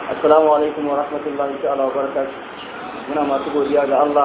assalamu alaikum wa rahmatullahi ta'ala wa barakatuh muna masu godiya ga Allah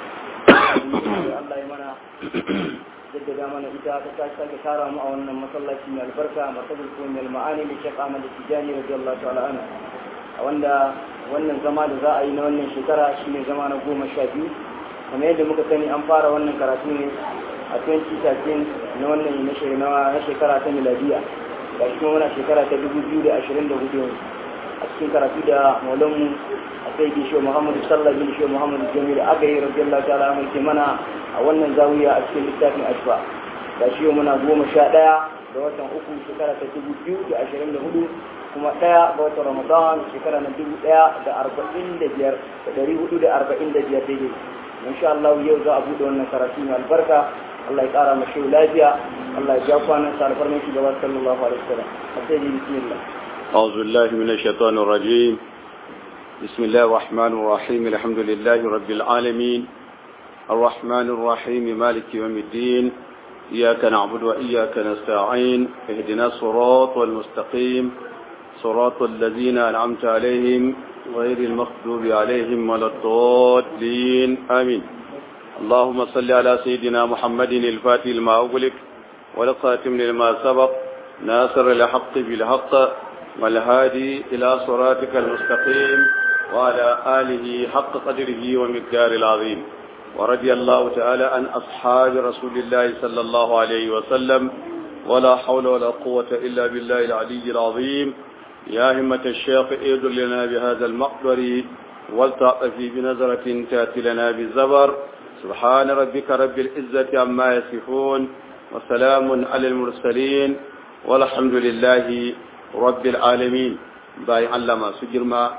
Allah ya mana jaddada mana ita ta ta sake tara mu a wannan masallaci mai albarka masallin ko mai ma'ani da Sheikh Ahmad Tijani radiyallahu ta'ala anhu a wanda wannan zama da za a yi na wannan shekara shine zama na goma sha biyu kamar yadda muka sani an fara wannan karatu ne a 2013 na wannan na shekara ta miladiya ga shi kuma muna shekara ta 2024 yanzu a cikin karatu da maulanmu a sai bi shiwa muhammadu sallah bin shiwa muhammadu jamilu aka yi radiyallahu ta'ala mai ke mana a wannan zawiya a cikin littafin ashfa ga shi muna goma sha ɗaya da watan uku shekara ta dubu biyu da ashirin da hudu kuma ɗaya ga watan ramadan shekara na dubu ɗaya da arba'in da biyar da ɗari hudu da arba'in da biyar daidai insha Allah yau za a buɗe wannan karatu mai albarka Allah ya ƙara mashi lafiya Allah ya ja kwanan sa alfarmin shugaba sallallahu alaihi wasallam a sai bismillah أعوذ بالله من الشيطان الرجيم بسم الله الرحمن الرحيم الحمد لله رب العالمين الرحمن الرحيم مالك يوم الدين إياك نعبد وإياك نستعين اهدنا الصراط والمستقيم صراط الذين أنعمت عليهم غير المغضوب عليهم ولا الضالين آمين اللهم صل على سيدنا محمد الفاتح لما أغلق والخاتم لما سبق ناصر الحق بالحق والهادي إلى صراطك المستقيم وعلى آله حق قدره ومقدار العظيم ورضي الله تعالى عن أصحاب رسول الله صلى الله عليه وسلم ولا حول ولا قوة إلا بالله العلي العظيم يا همة الشيخ ايد لنا بهذا المقدر والتعطفي بنظرة تأتي لنا بالزبر سبحان ربك رب العزة عما يصفون وسلام على المرسلين والحمد لله rabbil alamin bayan Allah masu girma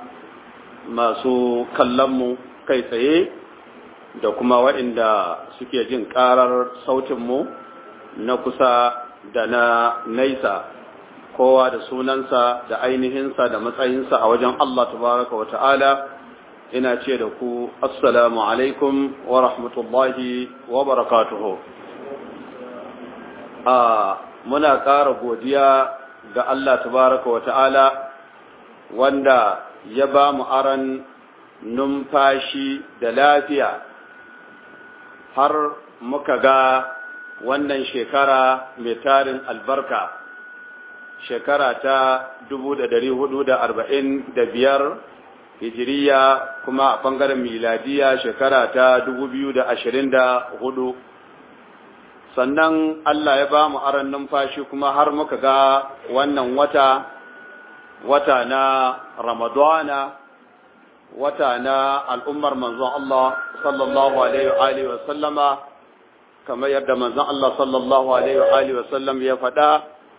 masu kallonmu kai tsaye da kuma waɗanda suke jin ƙarar sautinmu na kusa da na naisa kowa da sunansa da ainihinsa da matsayinsa a wajen Allah tabaraka wa ta'ala ina ce da ku assalamu alaikum wa rahmatullahi wa barakatuhu a muna ƙara godiya ga Allah tabaraka wa ta'ala wanda ya ba mu aran numfashi da lafiya har muka ga wannan shekara mai tarin albarka shekara ta biyar hijiriya kuma a ɓangaren miladiya shekara ta hudu. sannan Allah ya ba mu aran numfashi kuma har muka ga wannan wata wata na Ramadana wata na al'ummar manzon Allah sallallahu alaihi wa sallama kamar yadda manzon Allah sallallahu alaihi wa sallam ya faɗa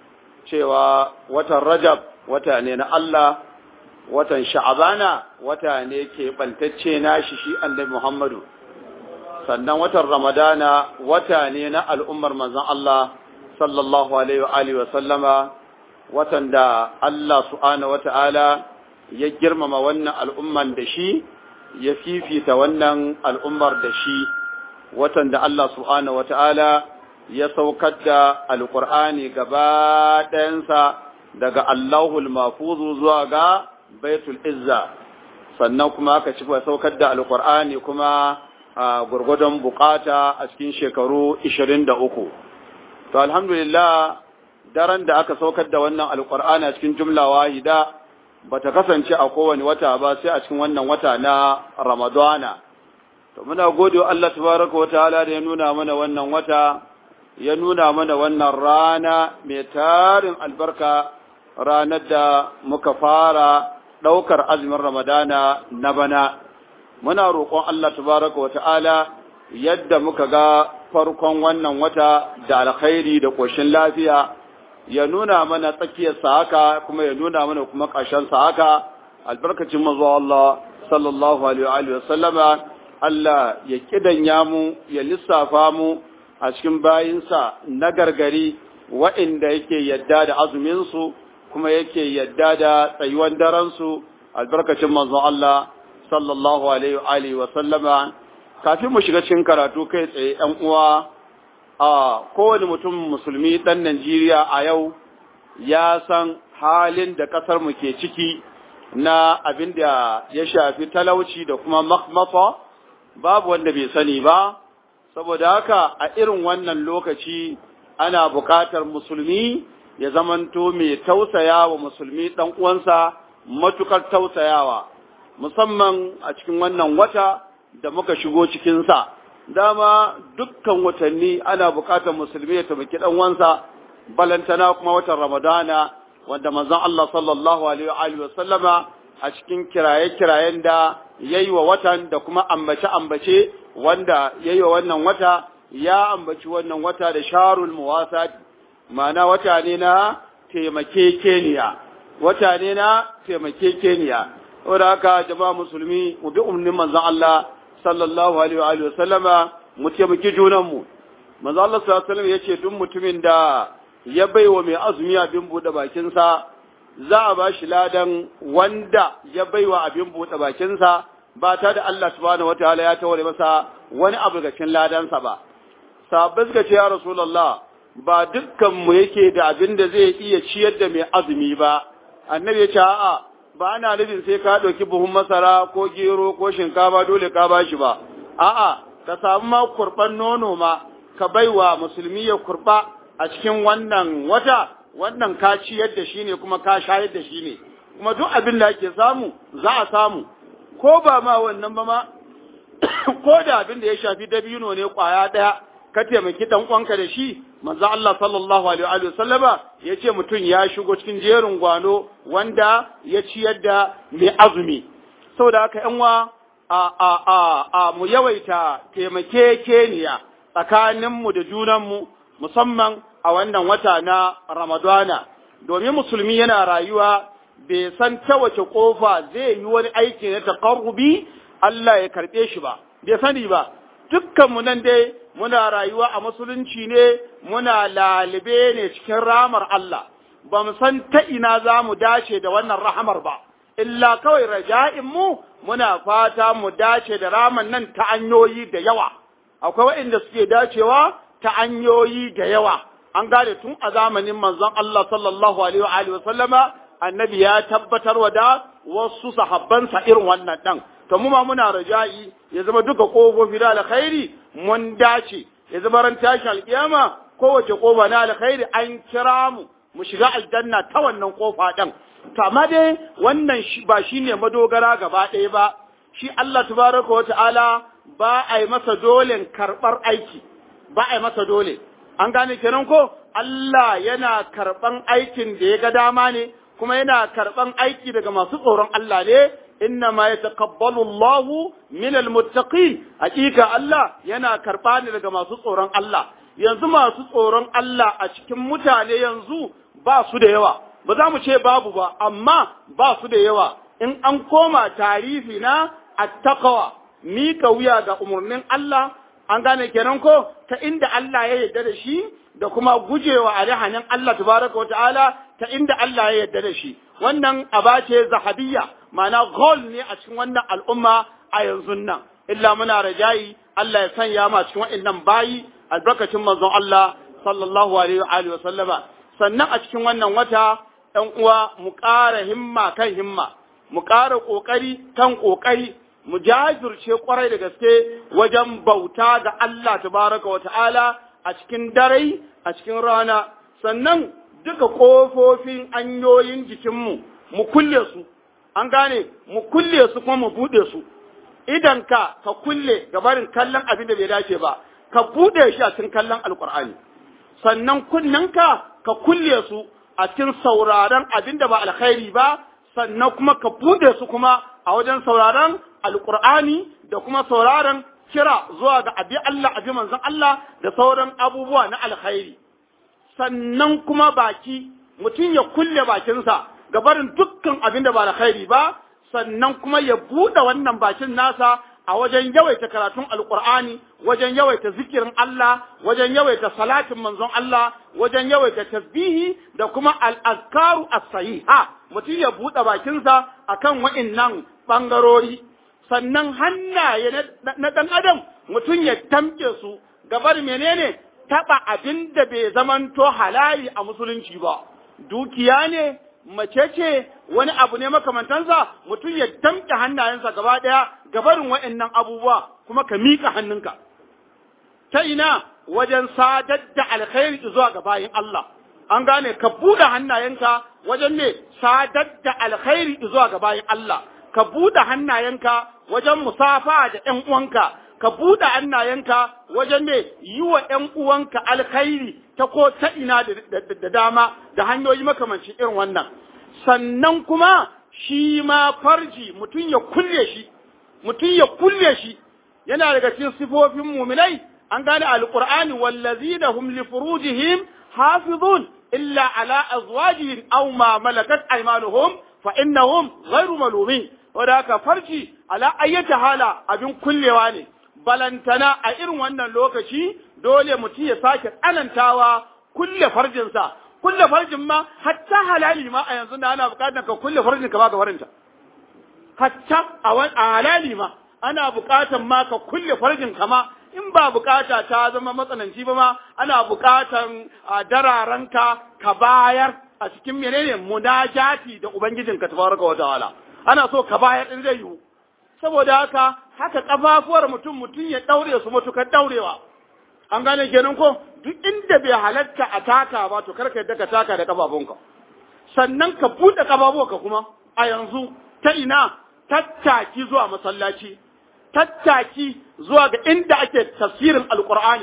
cewa watan Rajab wata ne na Allah watan Sha'abana wata ne ke bantacce nashi shi annabi Muhammadu sannan watan ramadana wata ne na al'ummar manzon Allah sallallahu alaihi wa sallama watan da Allah subhanahu wata'ala ya girmama wannan al'umman da shi ya fifita wannan al'ummar da shi watan da Allah subhanahu wata'ala ya saukar da alƙur'ani gaba ɗayansa daga Allahul mafuzu zuwa ga baitul izza sannan kuma aka ci saukar da alƙur'ani kuma a gurgudun bukata a cikin shekaru 23 to alhamdulillah daren da aka saukar da wannan alkur'ani a cikin jumla wahida bata kasance a kowane wata ba sai a cikin wannan wata na ramadana to muna gode wa Allah tabaraka wa ta'ala da ya nuna mana wannan wata ya nuna mana wannan rana mai tarin albarka ranar da muka fara ɗaukar azumin ramadana na bana muna roƙon Allah tabaraka wata'ala yadda muka ga farkon wannan wata da alkhairi da ƙoshin lafiya ya nuna mana tsakiyar sa haka kuma ya nuna mana kuma ƙarshen sa haka albarkacin manzo Allah sallallahu alaihi wa sallama Allah ya kidanya mu ya lissafa mu a cikin bayinsa na gargari wa'inda yake yadda da azumin su kuma yake yadda da tsayuwan daren su albarkacin manzo Allah sallallahu alaihi wa sallama kafin mu shiga cikin karatu kai tsaye ɗan uwa a kowane mutum musulmi ɗan Najeriya a yau ya san halin da ƙasar mu ke ciki na abin da ya shafi talauci da kuma makhmafa babu wanda bai sani ba saboda haka a irin wannan lokaci ana buƙatar musulmi ya zamanto mai tausaya wa musulmi ɗan uwansa matukar tausayawa musamman a cikin wannan wata da muka shigo cikinsa dama dukkan watanni ana buƙatar musulmi ya taimaki ɗan uwansa balantana kuma watan ramadana wanda manzon Allah sallallahu alaihi wa sallama a cikin kiraye-kirayen da yayi wa watan da kuma ambace-ambace wanda yayi wa wannan wata ya ambaci wannan wata da sharul muwasat ma'ana wata ne na taimakekeniya wata ne na taimakekeniya saboda haka jama'a musulmi mu bi umarnin manzon Allah sallallahu alaihi wa sallama mu taimaki junanmu manzon Allah sallallahu alaihi wa sallam yace duk mutumin da ya baiwa mai azumi abin buɗe bakinsa za a ba shi ladan wanda ya baiwa abin buɗe bakinsa ba ta da Allah subhanahu wataala ya taware masa wani abu ga cikin ladansa ba sahabbai suka ce ya rasulullah ba dukkan mu yake da abin da zai iya ciyar da mai azumi ba annabi ya ce a'a ba ana nufin sai ka ɗauki buhun masara ko gero ko shinkafa dole ka ba shi ba a'a ka samu ma kurban nono ma ka baiwa musulmi ya kurba a cikin wannan wata wannan ka ciyar da shi ne kuma ka shayar da shi ne kuma duk abin da ake samu za a samu ko ba ma wannan ba ma ko da abin da ya shafi dabino ne kwaya daya ka taimaki dan uwanka da shi manzo Allah sallallahu alaihi wa sallama yace mutum ya shigo cikin jerin gwano wanda ya ciyar da mai azumi saboda haka yan wa a a a, a mu yawaita taimakekeniya tsakaninmu da junanmu musamman a wannan wata na Ramadana, domin musulmi yana rayuwa bai san ta wace ƙofa zai yi wani aiki na taƙarrubi Allah ya karɓe shi ba, bai sani ba, dukkanmu nan dai muna rayuwa a musulunci ne muna lalibe ne cikin ramar Allah, ba mu san ta ina za mu dace da wannan rahamar ba, illa kawai raja'inmu muna fata mu dace da raman nan ta hanyoyi da yawa, akwai waɗanda suke dacewa ta hanyoyi da yawa. an gane tun a zamanin manzon Allah sallallahu alaihi wa alihi wasallama annabi ya tabbatar wa da wasu sahabbansa irin wannan dan to mu ma muna raja'i ya zama duka kofofi da alkhairi mun dace ya zama ran tashi alkiyama kowace kofa na alkhairi an kira mu mu shiga aljanna ta wannan kofa din to amma dai wannan ba shine madogara gaba ɗaya ba shi Allah tabaraka wa ta'ala ba a yi masa dole karɓar aiki ba a yi masa dole an gane kenan ko Allah yana karɓan aikin da ya ga dama ne kuma yana karɓan aiki daga masu tsoron Allah ne inna ma yataqabbalu Allahu min almuttaqin hakika Allah yana karɓa ne daga masu tsoron Allah yanzu masu tsoron Allah a cikin mutane yanzu ba su da yawa ba za mu ce babu ba amma ba su da yawa in an koma tarihi na attaqwa mika wuya ga umarnin Allah an gane kenan ko ta inda Allah ya yarda da shi da kuma gujewa alihanin Allah tabaraka wa ta'ala ta inda Allah ya yarda da shi wannan aba ce zahabiyya ma'ana goal ne a cikin wannan al'umma a yanzu nan illa muna rajayi Allah ya sanya ma cikin wa'annan bayi albarkacin manzon Allah sallallahu alaihi wa alihi wa sallama sannan a cikin wannan wata ɗan uwa mu ƙara himma kan himma mu ƙara ƙoƙari kan ƙoƙari mu jajirce kwarai da gaske wajen bauta ga Allah tabaraka wa ta'ala a cikin dare a cikin rana sannan duka ƙofofin hanyoyin jikinmu mu kulle su an gane mu kulle su kuma mu buɗe su idan ka ka kulle gabarin kallon abin da bai dace ba ka buɗe shi a cikin kallon alkur'ani sannan kunnanka ka kulle su a cikin sauraron abin da ba alkhairi ba sannan kuma ka buɗe su kuma a wajen sauraron alkur'ani da kuma sauraron kira zuwa ga abi Allah abi manzon Allah da sauran abubuwa na alkhairi sannan kuma baki mutum ya kulle bakinsa ga barin dukkan abin da ba alkhairi ba sannan kuma ya buɗe wannan bakin nasa a wajen yawaita karatun alkur'ani wajen yawaita zikirin Allah wajen yawaita salatin manzon Allah wajen yawaita tasbihi da kuma al-azkaru as-sahiha mutum ya buɗe bakinsa akan wa'innan bangarori sannan hannaye na ɗan adam mutum ya tamke su gabar menene taɓa abin da bai zamanto halali a musulunci ba dukiya ne mace ce wani abu ne makamantansa mutum ya damƙe hannayensa gaba ɗaya gabarin wa'annan abubuwa kuma ka miƙa hannunka ta ina wajen sadar da alkhairi zuwa ga bayin Allah an gane ka buɗe hannayenka wajen ne sadar da alkhairi zuwa ga bayin Allah ka buɗe hannayenka wajen musafa da ƴan uwanka ka buɗe hannayenka wajen ne yi wa ƴan uwanka alkhairi ta ko ta ina da dama da hanyoyi makamancin irin wannan sannan kuma shi ma farji mutum ya kulle shi mutum ya kulle shi yana daga cikin sifofin muminai an gane alqur'ani wallazina hum li furujihim hafizun illa ala azwajihim aw ma malakat aymanuhum fa innahum ghayru malumin wanda haka farji ala ayyata hala abin kullewa ne balantana a irin wannan lokaci dole mutum ya sake tsanantawa kulle farjinsa kulle farjin ma hatta halali ma a yanzu da ana bukatar ka kulle farjin ka ba ga farinta hatta a halali ma ana bukatar ma ka kulle farjin ka ma in ba bukata ta zama matsananci ba ma ana bukatan a dararanka ka bayar a cikin menene munajati da ubangijinka tabaraka wa ta'ala ana so ka bayar din zai yiwu saboda haka haka kafafuwar mutum mutum ya daure su matukar daurewa an gane kenan ko duk inda bai halatta a taka ba to karka yadda ka taka da kafafunka sannan ka buɗe kafafuwarka kuma a yanzu ta ina tattaki zuwa masallaci tattaki zuwa ga inda ake tafsirin alqur'ani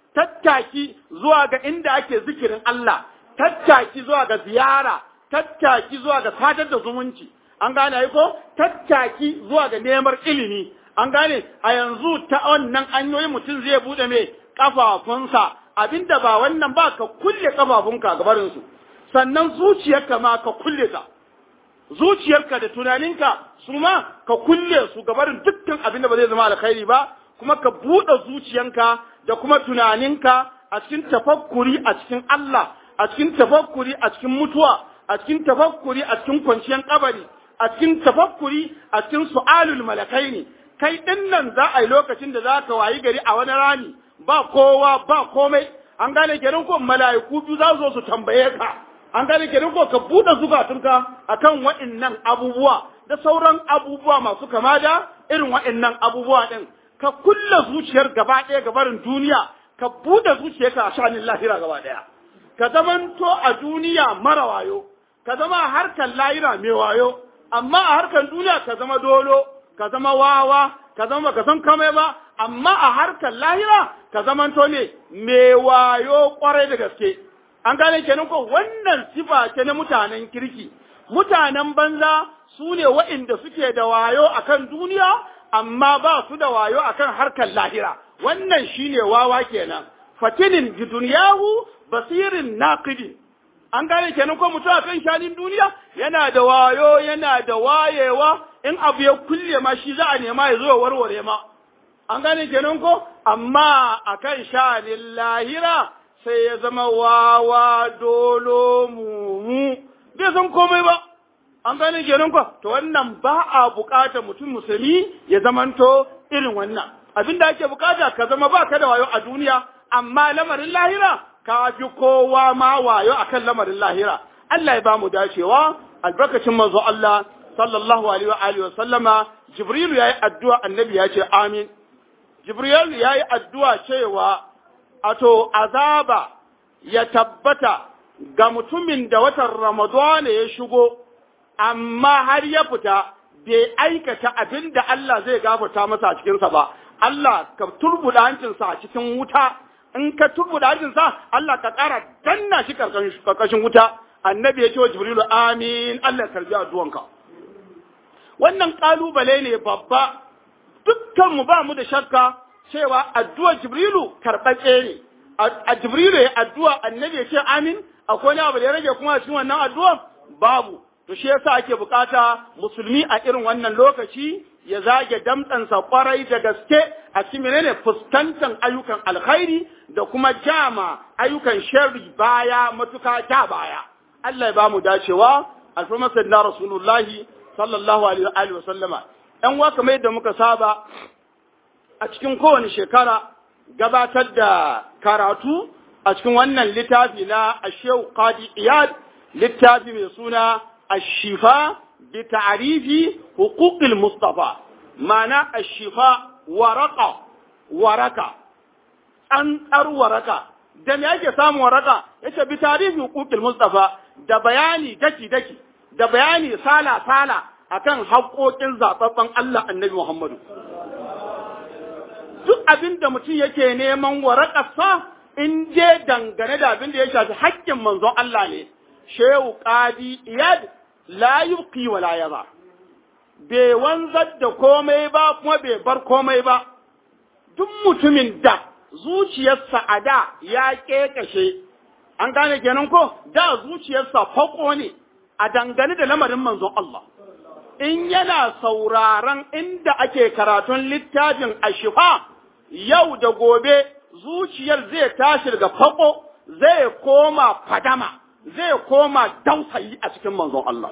tattaki zuwa ga inda ake zikirin Allah tattaki zuwa ga ziyara tattaki zuwa ga sadar da zumunci an gane ai ko tattaki zuwa ga neman ilimi an gane a yanzu ta wannan hanyoyi mutum zai bude mai kafafunsa abinda ba wannan ba ka kulle kafafunka gabarin su sannan zuciyarka ma ka kulle ta zuciyarka da tunaninka su ma ka kulle su gabarin dukkan abin da ba zai zama alkhairi ba kuma ka buɗe zuciyanka da kuma tunaninka a cikin tafakkuri a cikin Allah a cikin tafakkuri a cikin mutuwa a cikin tafakkuri a cikin kwanciyar kabari a cikin tafakkuri a cikin su'alul malakaini kai din nan za a yi lokacin da za ka wayi gari a wani rani ba kowa ba komai an gane kenan ko mala'iku biyu za su zo su tambaye ka an gane kenan ko ka buɗe zukatunka akan waɗannan abubuwa da sauran abubuwa masu kama da irin waɗannan abubuwa ɗin ka kulle zuciyar gaba ɗaya gabarin duniya ka buɗe zuciyarka a sha'anin lahira gaba ɗaya ka zamanto a duniya mara wayo ka zama a harkar lahira mai wayo amma a harkar duniya ka zama dolo ka zama wawa ka zama ka san kamai ba amma a harkar lahira ka zamanto ne mai wayo kwarai da gaske an gane kenan ko wannan sifa ce na mutanen kirki mutanen banza su ne wa'inda suke da wayo akan duniya amma ba su da wayo akan harkar lahira wannan shine wawa kenan fatinin bi duniyahu basirin naqidi an gane kenan ko mutum akan shanin duniya yana da wayo yana da wayewa in abu ya kulle ma shi za a nema ya zo ya warware ma an gane kenan ko amma akan shanin lahira sai ya zama wawa dolo mumu bai san komai ba an gane kenan ko to wannan ba a bukatar mutum musulmi ya zamanto irin wannan abinda ake bukata ka zama ba ka da wayo a duniya amma lamarin lahira ka fi kowa ma wayo akan lamarin lahira Allah ya ba mu dacewa albarkacin manzo Allah sallallahu alaihi wa alihi wa sallama Jibril yayi addu'a annabi ya ce amin Jibril yayi addu'a cewa ato azaba ya tabbata ga mutumin da watan Ramadana ya shigo amma har ya fita bai aikata abin da Allah zai gafarta masa a cikinsa ba Allah ka turbuda hancinsa a cikin wuta in ka turbuda hancinsa Allah ka ƙara danna shi karkashin wuta annabi ya ce wa jibrilu amin Allah ya karbi addu'anka wannan kalubale ne babba dukkan mu ba mu da shakka cewa addu'ar jibrilu karɓaɓɓe ne a jibrilu ya addu'a annabi ya ce amin akwai wani abu da ya rage kuma a cikin wannan addu'ar babu to shi yasa ake bukata musulmi a irin wannan lokaci ya zage damtsansa kwarai da gaske a cikin menene fuskantar ayyukan alkhairi da kuma jama ayyukan sharri baya matuka ta baya Allah ya ba mu dacewa alfarmar sayyidina rasulullahi sallallahu alaihi wa sallama ɗan wa kamar yadda muka saba a cikin kowane shekara gabatar da karatu a cikin wannan littafi na Ashew Qadi Iyad littafi mai suna ashifa bi ta'rifi huquqil mustafa ma'ana ashifa waraka waraka tsantsar waraka da me ake samun waraka yace bi tarihi huquqil mustafa da bayani daki daki da bayani sala sala akan haƙoƙin zababban Allah annabi Muhammadu duk abin da mutum yake neman warakarsa in je dangane da abin da ya shafi haƙƙin manzon Allah ne shehu qadi iyad la yubqi wa la yaba bai wanzar da komai ba kuma bai bar komai ba duk mutumin da zuciyarsa a da ya ƙeƙashe, an gane kenan ko da zuciyarsa fako ne a dangane da lamarin manzon Allah. In yana sauraron inda ake karatun littafin ashifa yau da gobe zuciyar zai tashi daga fako zai koma fadama zai koma dausayi a cikin manzon Allah.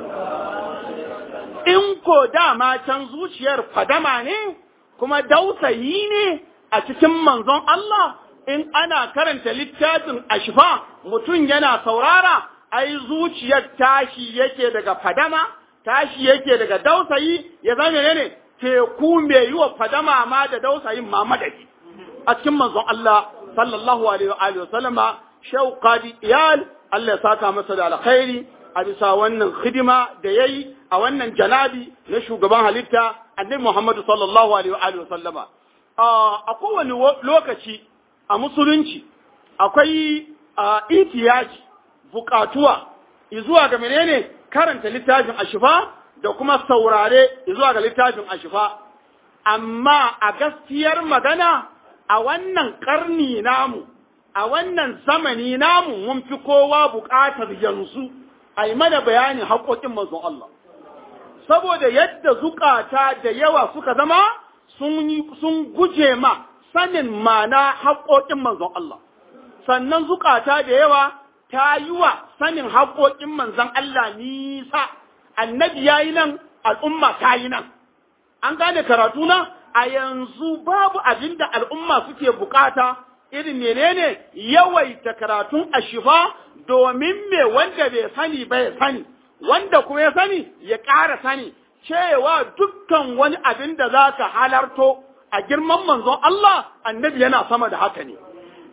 In ko dama can zuciyar fadama ne kuma dausayi ne a cikin manzon Allah in ana karanta littafin ashfa mutum yana saurara ai zuciyar tashi yake daga fadama tashi yake daga dausayi ya zama ne teku mai yi wa fadama ma da dausayin ma madadi a cikin manzon Allah sallallahu alaihi wa alihi wasallama shauqadi iyal Allah ya saka masa da alkhairi a bisa wannan hidima da yayi a wannan janabi na shugaban halitta annabi Muhammad sallallahu alaihi wa alihi wasallama a kowane lokaci a musulunci akwai itiyaji bukatuwa zuwa ga menene karanta littafin ashifa da kuma saurare zuwa ga littafin ashifa amma a gaskiyar magana a wannan karni namu a wannan zamani namu mun fi kowa bukatar yanzu a yi mana bayanin haƙoƙin manzon Allah saboda yadda zukata da yawa suka zama sun guje ma sanin mana haƙoƙin manzon Allah, sannan zukata da yawa ta yi wa sanin haƙoƙin manzon Allah nisa, annabi ya yi nan, al'umma ta yi nan. An gane karatu na a yanzu babu abin da al'umma suke bukata irin menene yawaita karatun ashifa domin me wanda bai sani ba ya sani, wanda kuma ya sani ya ƙara sani. cewa dukkan wani abin da za ka halarto a girman manzon Allah annabi yana sama da haka ne.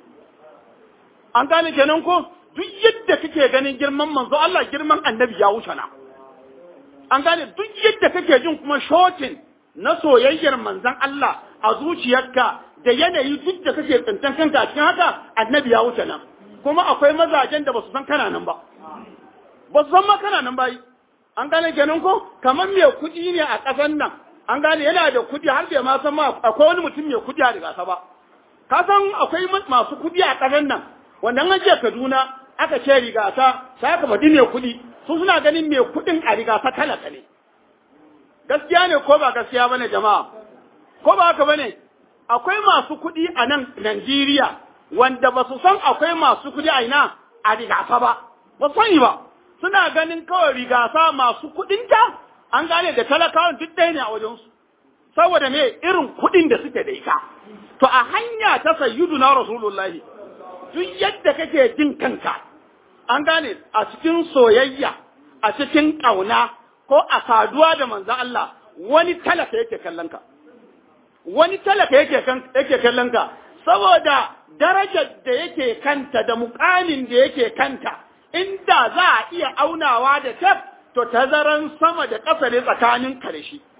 An gane kenan ko duk yadda kake ganin girman manzon Allah girman annabi ya wuce na. An gane duk yadda kake jin kuma shotin na soyayyar manzon Allah a zuciyarka da yanayi duk da kake tsintan kanka a cikin haka annabi ya wuce nan. Kuma akwai mazajen da ba su san kana nan ba. Ba su san ma kana nan ba yi. an gane kenan ko kamar mai kuɗi ne a ƙasan nan an gane yana da kuɗi har bai ma san ma akwai wani mutum mai kuɗi a rigasa ba ka san akwai masu kuɗi a ƙasan nan wanda an ce Kaduna aka ce rigasa sai aka faɗi mai kuɗi su suna ganin mai kuɗin a rigasa talaka ne gaskiya ne ko ba gaskiya bane jama'a ko ba haka bane akwai masu kuɗi a nan Najeriya wanda ba su san akwai masu kuɗi a ina a rigasa ba ba su sani ba suna ganin kawai rigasa masu kuɗinta an gane da talakawan duk ɗaya ne a wajensu saboda me irin kuɗin da suke da ita to a hanya ta sayyudu na rasulullahi duk yadda kake jin kanka an gane a cikin soyayya a cikin ƙauna ko a saduwa da manzan Allah wani talaka yake kallon ka wani talaka yake yake kallon ka saboda darajar da yake kanta da muƙamin da yake kanta inda za a iya aunawa da tef to tazaran sama da ƙasa ne tsakanin ka da shi.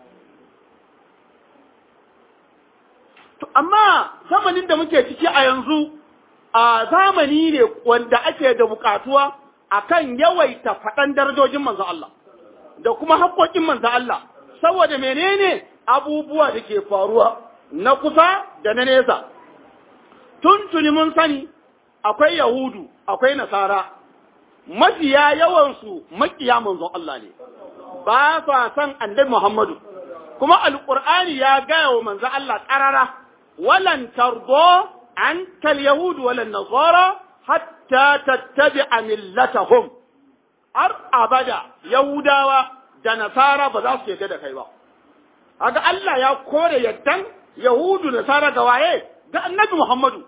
To, amma zamanin da muke ciki a yanzu, a zamani ne wanda ake da buƙatuwa a kan yawaita faɗan darajojin manzo Allah, da kuma haƙoƙin manzo Allah, saboda menene abubuwa da ke faruwa na kusa da na nesa. Tuntuni mun sani akwai Yahudu, akwai Nasara, mafiya yawansu makiya manzon Allah ne, ba sa san annabi Muhammadu, kuma Alƙur'ani ya gaya wa manzon Allah ƙarara, walan tardo an kal Yahudu walan Nasara hatta tattabi a millatahum. Har abada Yahudawa da Nasara ba za su yarda da kai ba. Haka Allah ya kore yaddan Yahudu da Nasara ga waye ga annabi Muhammadu.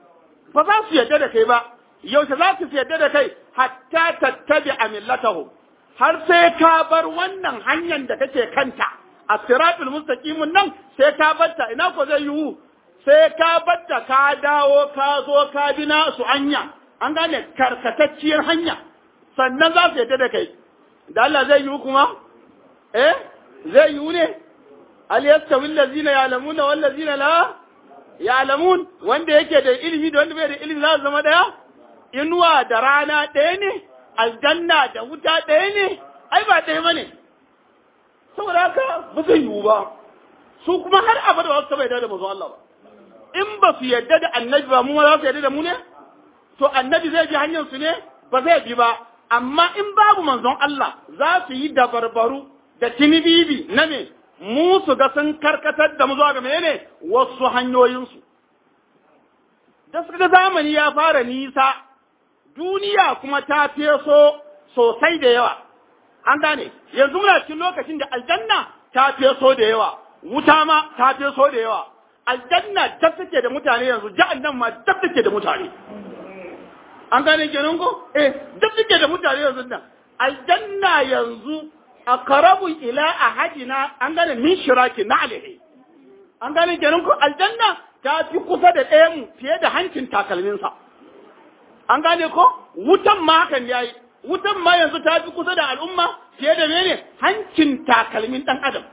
Ba za su yarda da kai ba, yaushe za su yarda da kai hatta tattabi a millatahu har sai ka bar wannan hanyar da kake kanta a siratul mustaqimun nan sai ka batta ina ko zai yiwu sai ka batta ka dawo ka zo ka bi su hanya an gane karkatacciyar hanya sannan za su yadda da kai da Allah zai yiwu kuma eh zai yiwu ne al yastawi allazina ya'lamuna wal ladzina la ya'lamun wanda yake da ilimi da wanda bai da ilimi za su zama daya inuwa da rana ɗaya ne aljanna da wuta ɗaya ne ai ba ɗaya bane saboda haka ba zai yiwu ba su kuma har abada ba su taɓa yarda da manzon Allah ba in ba su yarda da annabi ba mu ma za su yarda da mu ne to annabi zai bi hanyar su ne ba zai bi ba amma in babu manzon Allah za su yi dabarbaru da tinibibi na me mu su ga sun karkatar da mu zuwa ga menene wasu hanyoyinsu da suka ga zamani ya fara nisa duniya kuma ta feso sosai da yawa an gane yanzu muna cikin lokacin da aljanna ta feso da yawa wuta ma ta feso da yawa aljanna dab take da mutane yanzu jahannam ma dab take da mutane an gane kenan ko eh dab take da mutane yanzu nan aljanna yanzu aqrabu ila ahadina an gane min shiraki na alaihi an gane kenan ko aljanna ta fi kusa da ɗayan mu fiye da hancin takalminsa an gane ko wutan ma hakan yayi wutan ma yanzu ta fi kusa da al'umma fiye da mene hancin takalmin ɗan adam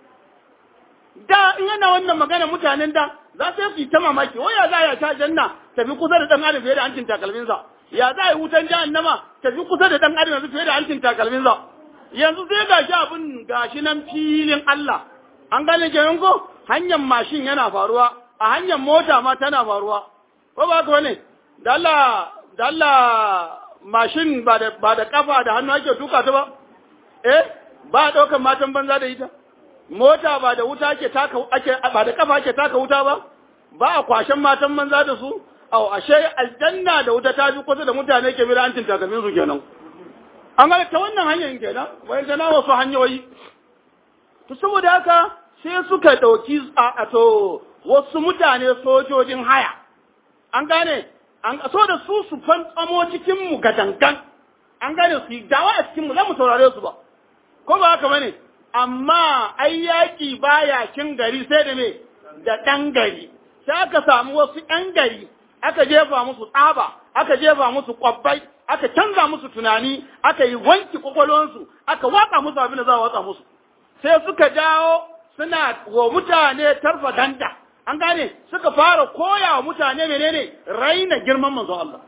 da in yana wannan magana mutanen da za su yi ta mamaki wai ya za ya ta janna tafi kusa da ɗan adam fiye da hancin takalminsa ya za a yi wutan jahannama tafi kusa da ɗan adam yanzu fiye da hancin takalminsa yanzu sai gashi abin gashi nan filin Allah an gane kenan ko hanyar mashin yana faruwa a hanyar mota ma tana faruwa ko ba ka bane da Allah da Allah mashin ba da ba da kafa da hannu ake tuka ta ba eh ba daukan matan banza da ita mota ba da wuta ake taka ake ba da kafa ake taka wuta ba ba a kwashen matan banza da su au ashe aljanna da wuta ta fi kusa da mutane ke bira antin takamin su kenan an ga ta wannan hanyar kenan wai da na wasu hanyoyi to saboda haka sai suka dauki a to wasu mutane sojojin haya an gane an so da su su fantsamo cikin mu gadangan an gane su yi dawa a cikin mu za mu saurare su ba ko ba haka bane amma ai yaki baya kin gari sai da me da dan gari sai aka samu wasu ɗan gari aka jefa musu tsaba aka jefa musu kwabbai aka canza musu tunani aka yi wanki kwakwalwansu aka watsa musu abin da za a watsa musu sai suka dawo suna wa mutane tarfa danda an gane suka fara koya wa mutane menene raina girman manzo Allah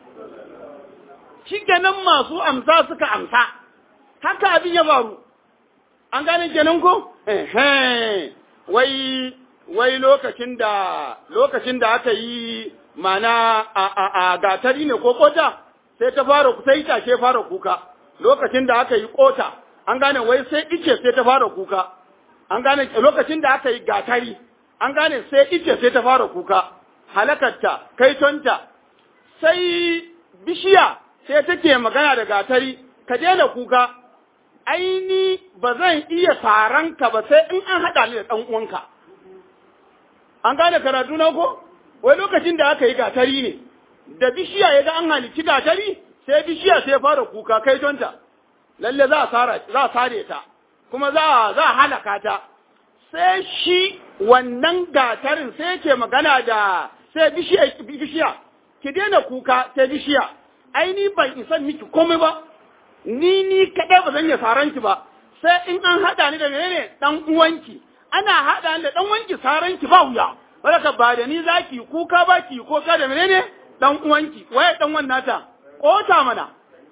shikenan masu amsa suka amsa haka abin ya faru an gane kenan ko eh wai wai lokacin da lokacin da aka yi mana a a a gatari ne ko kota sai ta fara sai tashe fara kuka lokacin da aka yi kota an gane wai sai ice sai ta fara kuka an gane lokacin da aka yi gatari an gane sai ice sai ta fara kuka halakarta kaitonta sai bishiya sai take magana da gatari ka daina kuka aini ba zan iya ka ba sai in an haɗa ni da ɗan uwanka an gane karatu na ko wai lokacin da aka yi gatari ne da bishiya ya ga an halici gatari sai bishiya sai fara kuka kaitonta lalle za a za a sare ta kuma za a za a halaka ta sai shi wannan gatarin sai ke magana da sai bishiya bishiya ki daina kuka sai bishiya ai ni ban isa miki komai ba ni ni kadai ba zan iya saran ki ba sai in an hada ni da menene dan uwanki ana hada ni da dan uwanki saran ki ba wuya baraka ba da ni zaki kuka ba ki ko ka da menene dan uwanki waye dan wannan nata kota mana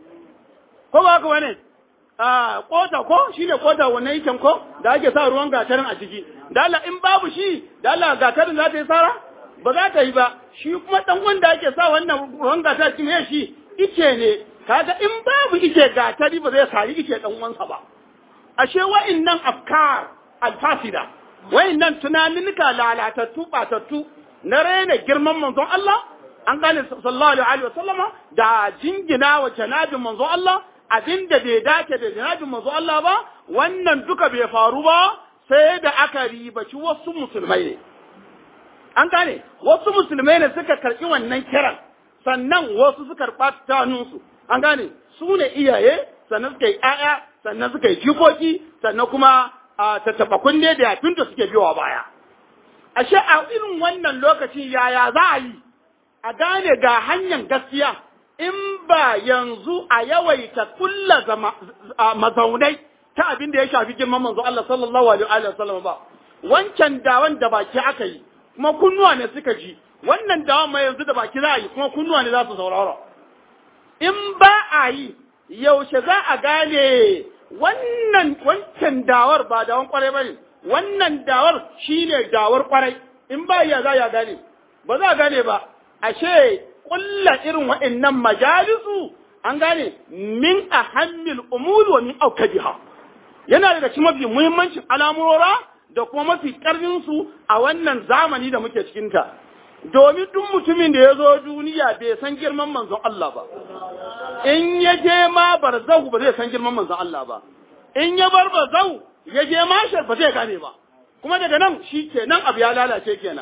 ko ba ka wane a kota ko shine kota wannan yake ko da ake sa ruwan gatarin a ciki da Allah in babu shi da Allah gatarin za ta yi sara ba za ta yi ba shi kuma dan wanda ake sa wannan ruwan gatarin cikin shi ice ne kaga in babu ice gatari ba zai sari ice dan uwansa ba ashe wa'annan afkar alfasida wa'annan tunaninka lalatattu batattu na raina girman manzon Allah an gane sallallahu alaihi wa sallama da jingina wa janabin manzon Allah abin da bai dace da janabin manzo Allah ba wannan duka bai faru ba sai da aka ribaci wasu musulmai ne an gane wasu musulmai ne suka karɓi wannan kiran sannan wasu suka karɓa tanunsu an gane su ne iyaye sannan suka yi ƴaƴa sannan suka yi jikoki sannan kuma a tattaɓa kunne da yafin da suke biyowa baya ashe a irin wannan lokacin yaya za a yi a gane ga hanyar gaskiya in ba yanzu a yawaita kulla mazaunai ta abin da ya shafi girman manzo Allah sallallahu alaihi wa sallam ba wancan dawan da baki aka yi kuma kunnuwa ne suka ji wannan dawan mai yanzu da baki za a yi kuma kunnuwa ne za su saurara in ba a yi yaushe za a gane wannan wancan dawar ba dawan kwarai bane wannan dawar shine dawar kwarai in ba ya za ya gane ba za a gane ba ashe kulla irin wa'annan majalisu an gane min ahammil umur wa min aukadiha yana daga cikin mafi muhimmancin al'amurora da kuma mafi karfin su a wannan zamani da muke cikin ta domin duk mutumin da ya zo duniya bai san girman manzon Allah ba in ya je ma barzahu ba zai san girman manzon Allah ba in ya bar barzahu ya je mashar ba zai gane ba kuma daga nan shi kenan abu ya lalace kenan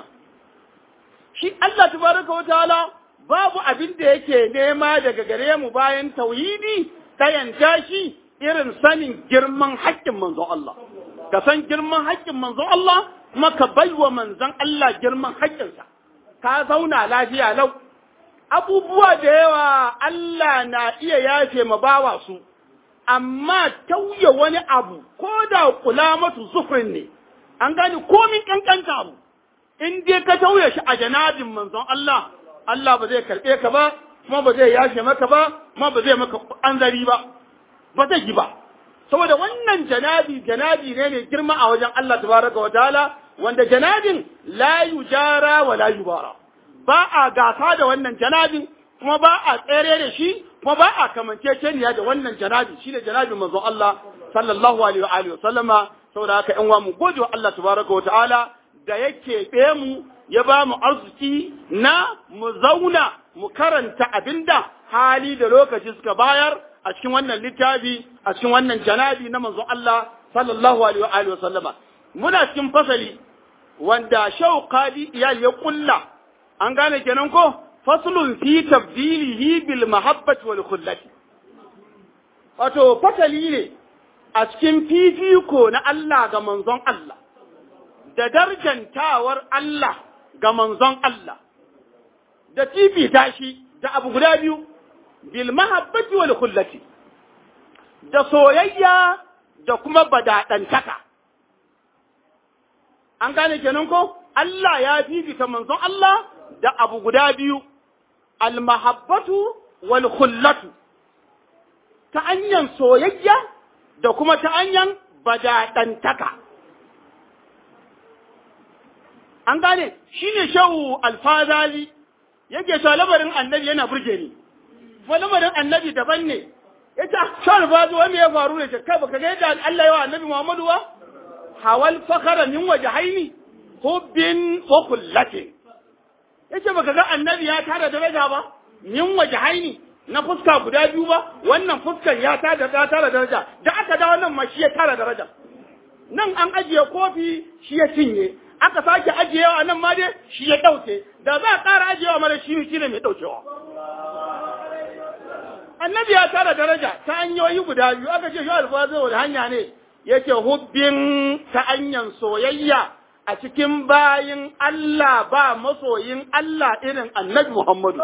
shi Allah tabaraka wa ta'ala babu abin da yake nema daga gare mu bayan tauhidi tayanta shi irin sanin girman haƙƙin manzon Allah ka san girman haƙƙin manzon Allah kuma ka baiwa manzon Allah girman haƙƙinsa ka zauna lafiya lau abubuwa da yawa Allah na iya yafe ma bawa su amma tauye wani abu ko da kula matu zufurin ne an gani komin kankanta abu in dai ka tauye shi a janabin manzon Allah Allah ba zai karɓe ka ba kuma ba zai yashe maka ba kuma ba zai maka anzari ba ba zai yi ba saboda wannan janabi janabi ne mai girma a wajen Allah tabaraka wa ta'ala wanda janabin la yujara wa la yubara ba a gasa da wannan janabin kuma ba a tsere da shi kuma ba a kamanceceniya da wannan janabi shine janabin manzon Allah sallallahu alaihi wa alihi wa sallama saboda haka ƴan uwa mu gode wa Allah tabaraka wa ta'ala da yake be mu ya ba mu arziki na mu zauna mu karanta abinda hali da lokaci suka bayar a cikin wannan littafi a cikin wannan janabi na manzon Allah sallallahu alaihi wa alihi wa sallama muna cikin fasali wanda shauqadi iyal ya kulla an gane kenan ko faslun fi tabdilihi bil mahabbati wal khullati wato fasali ne a cikin fifiko na Allah ga manzon Allah da darjantawar Allah ga manzon Allah da fifita shi da abu guda biyu bil mahabbati wal khullati da soyayya da kuma badadantaka an gane kenan ko Allah ya fifita manzon Allah da abu guda biyu al mahabbatu wal khullatu ta hanyar soyayya da kuma ta hanyar badadantaka an gane shine shehu alfazali yake cewa labarin annabi yana burge ni kuma lamarin annabi daban ne ya ce shawar ba zuwa me ya faru ne ce kai baka ga yadda Allah ya wa annabi Muhammadu ba hawal fakhara min wajhaini hubbin wa kullatin yace baka ga annabi ya tara daraja ba min wajhaini na fuska guda biyu ba wannan fuskan ya tara ta tara daraja da aka da wannan ma shi ya tara daraja nan an ajiye kofi shi ya cinye aka sake ajiyewa nan ma dai shi ya dauke da za a ƙara ajiyewa mara shi shi ne mai daukewa annabi ya tara daraja ta hanyoyi guda biyu aka ce shi alfazo wani hanya ne yake hubbin ta hanyar soyayya a cikin bayin Allah ba masoyin Allah irin annabi Muhammadu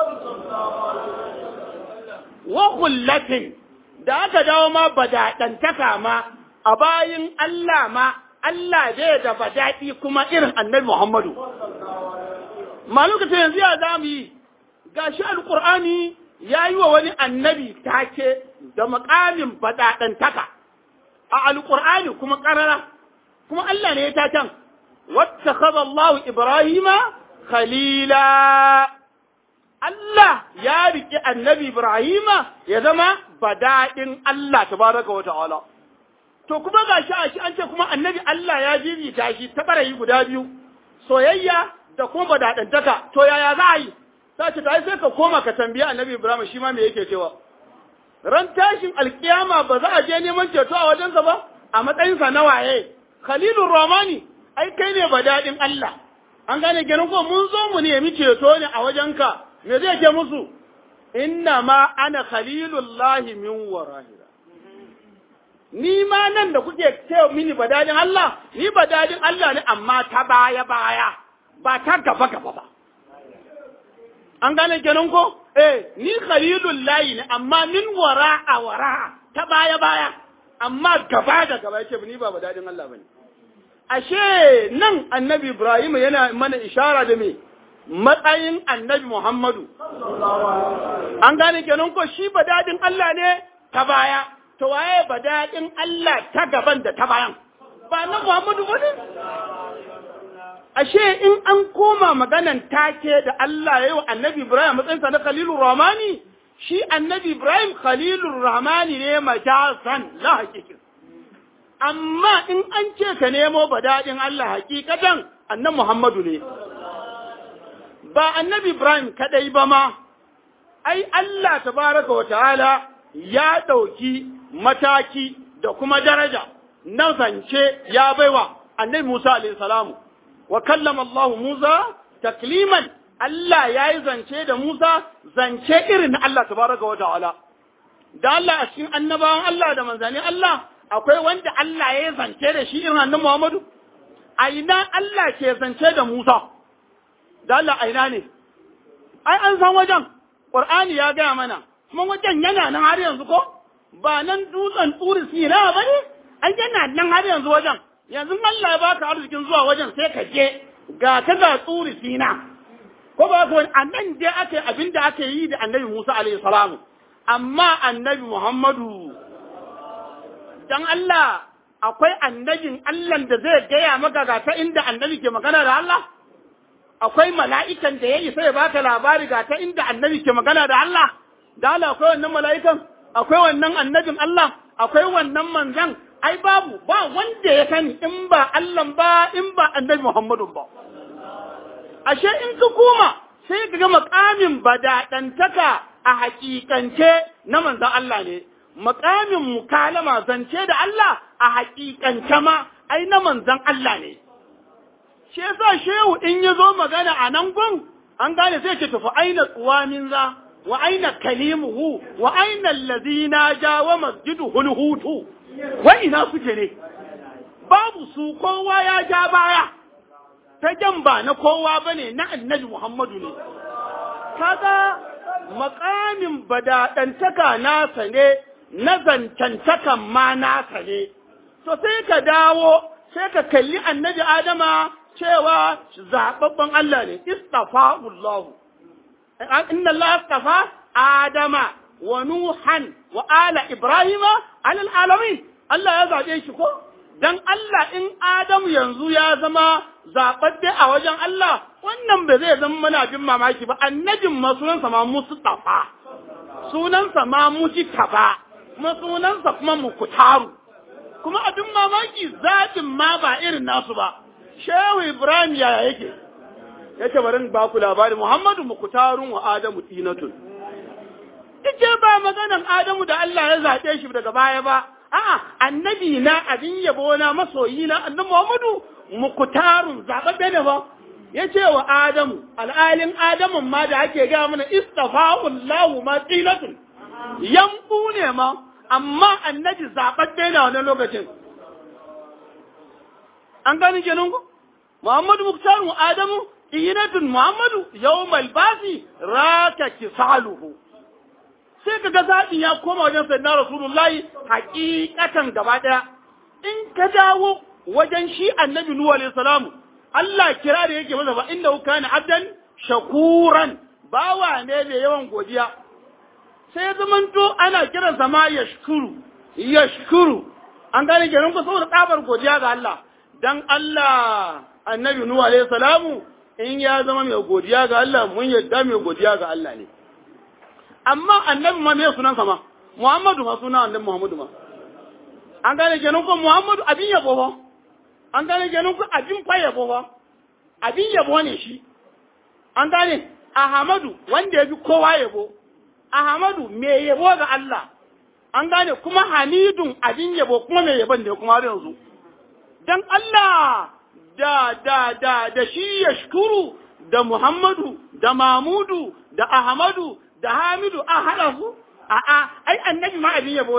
wa kullatin da aka dawo ma badaɗantaka ma a bayin Allah ma Allah zai da badaɗi kuma irin annabi Muhammadu ma lokacin yanzu ya za mu yi gashi alƙur'ani ya yi wa wani annabi take da makamin baɗaɗantaka a alƙur'ani kuma ƙarara kuma Allah ne ya taken wata Allah Ibrahima khalila Allah ya riƙe annabi Ibrahima ya zama badaɗin Allah tabaraka wa ta'ala to kuma ga shi a shi an ce kuma annabi Allah ya bibita shi ta ɓarayi guda biyu soyayya da kuma badaɗantaka to yaya za a yi ta ce ta sai ka koma ka tambiya annabi Ibrahim shi ma me yake cewa ran tashin alkiyama ba za a je neman ceto a wajensa ba a matsayinsa na waye Khalilur Rahmani ai kai ne ba daɗin Allah an gane kenan ko mun zo mu nemi ceto ne a wajenka me zai ke musu inna ma ana khalilullahi min warahira ni ma nan da kuke ce mini badadin Allah ni badadin Allah ne amma ta baya baya ba ta gaba gaba ba an gane kenan ko eh ni khalilul layi ne amma min wara a wara ta baya baya amma gaba da gaba yake ni ba badadin Allah bane ashe nan annabi Ibrahim yana mana ishara da me matsayin annabi Muhammadu an gane kenan ko shi badadin Allah ne ta baya to waye badadin Allah ta gaban da ta bayan ba na Muhammadu bane ashe in an koma maganan take da Allah ya yi wa annabi Ibrahim matsayinsa na Khalilur Rahmani shi annabi Ibrahim Khalilur Rahmani ne majasan la hakikin amma in an ce ka nemo badadin Allah hakikatan annabi Muhammadu ne ba annabi Ibrahim kadai ba ma ai Allah tabaraka wa ta'ala ya ɗauki mataki da kuma daraja na zance ya baiwa annabi Musa alaihi salamu wa kallama Allah Musa takliman Allah ya yi zance da Musa zance irin na Allah tabaraka wa ta'ala da Allah a cikin annabawan Allah da manzani Allah akwai wanda Allah ya yi zance da shi irin annabi Muhammadu a ina Allah ke zance da Musa da Allah a ina ne ai an san wajen Qur'ani ya gaya mana kuma wajen yana nan har yanzu ko ba nan dutsen turi sina ba ne an yana nan har yanzu wajen yanzu Allah ya baka arzikin zuwa wajen sai ka je ga ta ga turi sina ko ba ka wani a nan je aka yi abin da aka yi da annabi Musa alaihi salamu amma annabi Muhammadu dan Allah akwai annabin Allah da zai gaya maka ga ta inda annabi ke magana da Allah akwai mala'ikan da ya isa ya baka labari ga ta inda annabi ke magana da Allah da Allah akwai wannan mala'ikan akwai wannan annabin Allah akwai wannan manzan ai babu ba wanda ya sani in ba Allah ba in ba annabi Muhammadu ba ashe in ka koma sai ka ga makamin badadantaka a hakikance na manzan Allah ne makamin mukalama zance da Allah a hakikance ma ai na manzan Allah ne shi yasa shehu in ya zo magana a nan gun an gane sai ce tafi aina tsuwamin za wa aina kalimuhu wa aina allazina ja wa masjidu hulhutu wa ina suke ne babu su kowa ya ja baya ta jan ba na kowa bane na annabi Muhammadu ne kaga makamin badadantaka nasa ne na zancantakan ma nasa ne to sai ka dawo sai ka kalli annabi Adama cewa zaɓaɓɓen Allah ne, istafa'ullahu. Inna Allah istafa Adama wa Nuhan wa ala Ibrahima alal alamin. Allah ya zaɓe shi ko? Dan Allah in Adamu yanzu ya zama zaɓaɓɓe a wajen Allah, wannan ba zai zama mana bin mamaki ba, annabin ma sunansa ma Mustafa, sunansa ma Mujtaba, kuma sunansa kuma Mukutaru. Kuma abin mamaki zaɓin ma ba irin nasu ba. Shehu Ibrahim yaya yake, yake bari ba ku labari Muhammadu Mukutarun wa Adamu Tinatun. Ike ba maganan Adamu da Allah ya zaɓe shi daga baya ba, a'a annabi na abin yabo na masoyi na annabi Muhammadu Mukutarun zaɓaɓɓe ne ba. Ya ce wa Adamu, al'alin Adamun ma da ake gaya mana istafa'un lahu ma tinatun. Yambu ne ma, amma annabi zaɓaɓɓe ne a wani lokacin. An gani kenan ku? Muhammadu Muktaru Adamu inatun Muhammadu yawmal basi raka kisaluhu sai kaga zaɓi ya koma wajen sayyidina Rasulullahi hakikatan gaba ɗaya in ka dawo wajen shi annabi Nuhu alaihi salamu Allah kira da yake masa fa innahu kana abdan shakuran bawa ne mai yawan godiya sai zamanto ana kiransa ma yashkuru yashkuru an gane kenan ko saboda tsabar godiya ga Allah dan Allah annabi Nuhu alaihi salamu in ya zama mai godiya ga Allah mun yadda mai godiya ga Allah ne amma annabi ma me sunan sa ma Muhammadu ma sunan annabi Muhammadu ma an gane kenan ko Muhammadu abin yabo ba an gane kenan ko abin fa yabo ba abin yabo ne shi an gane Ahmadu wanda ya fi kowa yabo Ahmadu me yabo ga Allah an gane kuma Hamidun abin yabo kuma me yabon ne kuma har yanzu dan Allah da da da da shi yashkuru da Muhammadu da Mamudu da Ahmadu da Hamidu a haɗa su a'a ai annabi ma abin yabo ne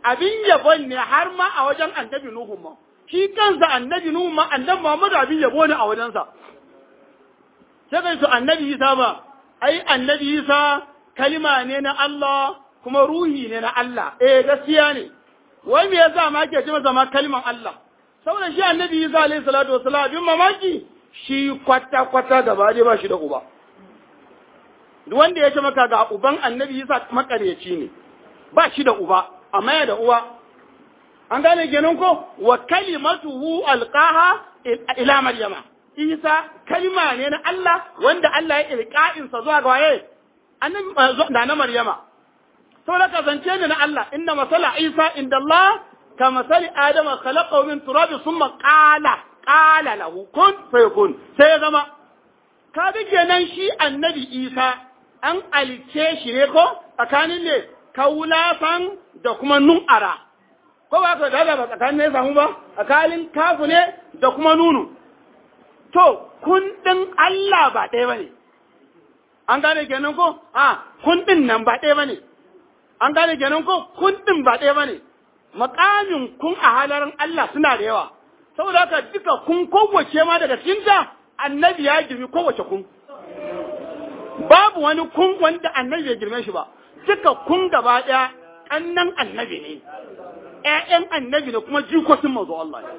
abin yabon ne har ma a wajen annabi Nuhu ma shi kansa annabi Nuhu ma annabi Muhammadu abin yabo ne a wajensa sai kai to annabi Isa ba ai annabi Isa kalima ne na Allah kuma ruhi ne na Allah eh gaskiya ne wai me yasa ma ke ce masa ma kaliman Allah saboda shi annabi Isa alaihi salatu wasalam abin mamaki shi kwata kwata gaba dai ba shi da uba duk wanda ya ce maka ga uban annabi Isa makaryaci ne ba shi da uba amma ya da uwa an gane kenan ko wa kalimatuhu alqaha ila maryama Isa kalima ne na Allah wanda Allah ya ilqa'in sa zuwa ga waye annabi da na maryama saboda ka zance ne na Allah inna masala Isa inda Allah ka masali Adama khalaqahu min turab thumma qala qala lahu kun fayakun sai ya zama ka bi kenan shi annabi Isa an alice shi ne ko tsakanin ne kaulafan da kuma nun'ara ko ba ka da ba tsakanin ne samu ba tsakanin kafu ne da kuma nunu to kun din Allah ba ɗaya bane an gane kenan ko a kun din nan ba ɗaya bane an gane kenan ko kun din ba ɗaya bane makamin kun a halarin Allah suna da yawa saboda haka duka kun kowace ma daga cikinta annabi ya girmi kowace kun babu wani kun wanda annabi bai girme shi ba duka kun gaba ɗaya ƙannan annabi ne ƴaƴan annabi ne kuma jikokin mazu Allah ne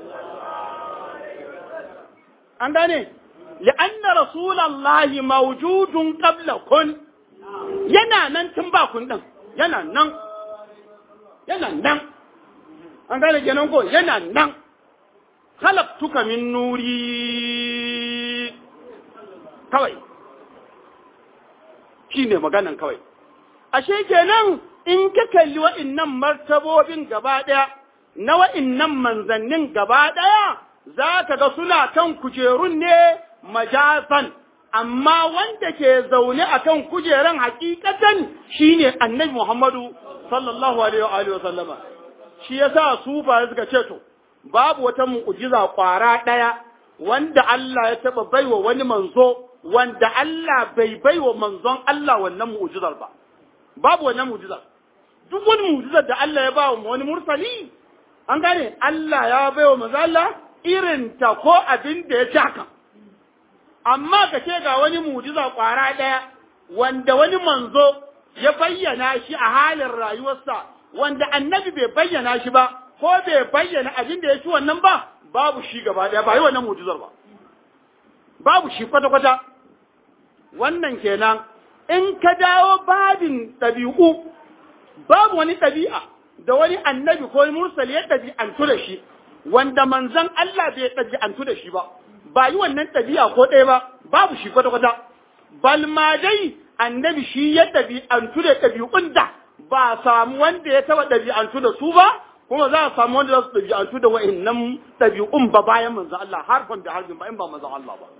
an gane li'anna rasulallahi mawjudun qabla kun yana nan tun ba kun din yana nan yana nan an gane kenan ko yana nan khalaqtuka min nuri kawai shine maganan kawai ashe kenan in ka kalli wa'innan martabobin gaba ɗaya na wa'innan manzannin gaba ɗaya za ka ga suna kan kujerun ne majazan amma wanda ke zaune a kan kujeran hakikatan shine annabi Muhammadu sallallahu alaihi wa sallama shi yasa su ba suka ce to babu wata mu'jiza kwara ɗaya wanda Allah ya taba baiwa wani manzo wanda Allah bai baiwa manzon Allah wannan mu'jizar ba babu wannan mu'jizar duk wani mu'jizar da Allah ya ba wa wani mursali an gane Allah ya baiwa manzo Allah irin ta ko abin da ya taka amma ka ce ga wani mu'jiza kwara ɗaya wanda wani manzo ya bayyana shi a halin rayuwarsa wanda annabi bai bayyana shi ba ko bai bayyana abin da ya ci wannan ba babu shi gaba ɗaya ba yi wannan mu'jizar ba babu shi kwata-kwata wannan kenan in ka dawo babin ɗabi'u babu wani ɗabi'a da wani annabi ko mursali ya ɗabi'antu da shi wanda manzon Allah bai ɗabi'antu da shi ba ba yi wannan ɗabi'a ko ɗaya ba babu shi kwata-kwata bal ma dai annabi shi ya ɗabi'antu da ɗabi'un da ba samu wanda ya taɓa ɗabi'antu da su ba kuma za a samu wanda za su ɗabi'antu da wa'innan ɗabi'un ba bayan manzon Allah harfan da harfin ba in ba manzon Allah ba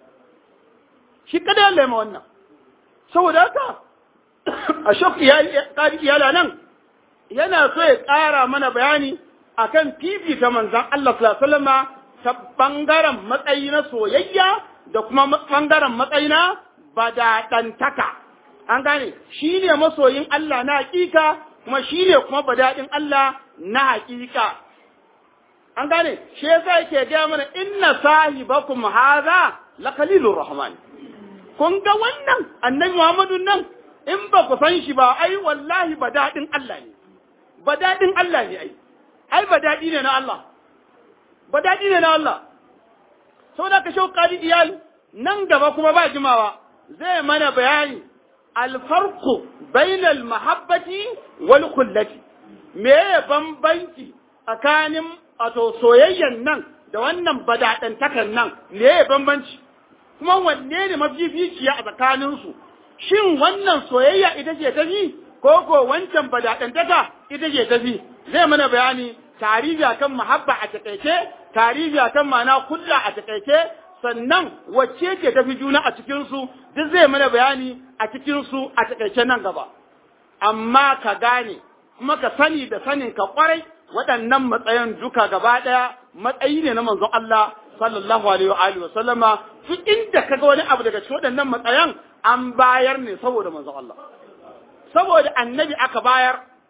shi kada ya lema wannan saboda haka a shaf iyala nan yana so ya ƙara mana bayani akan fifita manzan Allah sallallahu ta ɓangaren matsayi na soyayya da kuma ɓangaren matsayi na badaɗantaka an gane shi ne masoyin Allah na hakika kuma shi ne kuma badaɗin Allah na hakika an gane shi yasa yake gaya mana inna sahibakum hadha lakalilur rahman kun ga wannan annabi Muhammadu nan in ba ku san shi ba ai wallahi ba daɗin Allah ne ba daɗin Allah ne ai ai ba daɗi ne na Allah ba daɗi ne na Allah saboda ka shau qadi iyal nan gaba kuma ba jimawa zai mana bayani alfarqu bainal mahabbati wal kullati me bambanci tsakanin wato soyayyan nan da wannan badaɗantakan nan me bambanci kuma wanne ne mafificiya a tsakaninsu shin wannan soyayya ita ce tafi ko ko wancan badaɗantaka ita ce tafi zai mana bayani tarihi akan mahabba a takaice tarihi akan ma'ana kulla a takaice sannan wacce ce tafi juna a cikinsu duk zai mana bayani a cikinsu a takaice nan gaba amma ka gane kuma ka sani da sanin ka kwarai waɗannan matsayin duka gaba ɗaya matsayi ne na manzon Allah sallallahu alaihi wa alihi wa sallama duk inda kaga wani abu daga cikin waɗannan matsayan an bayar ne saboda manzon Allah saboda annabi aka bayar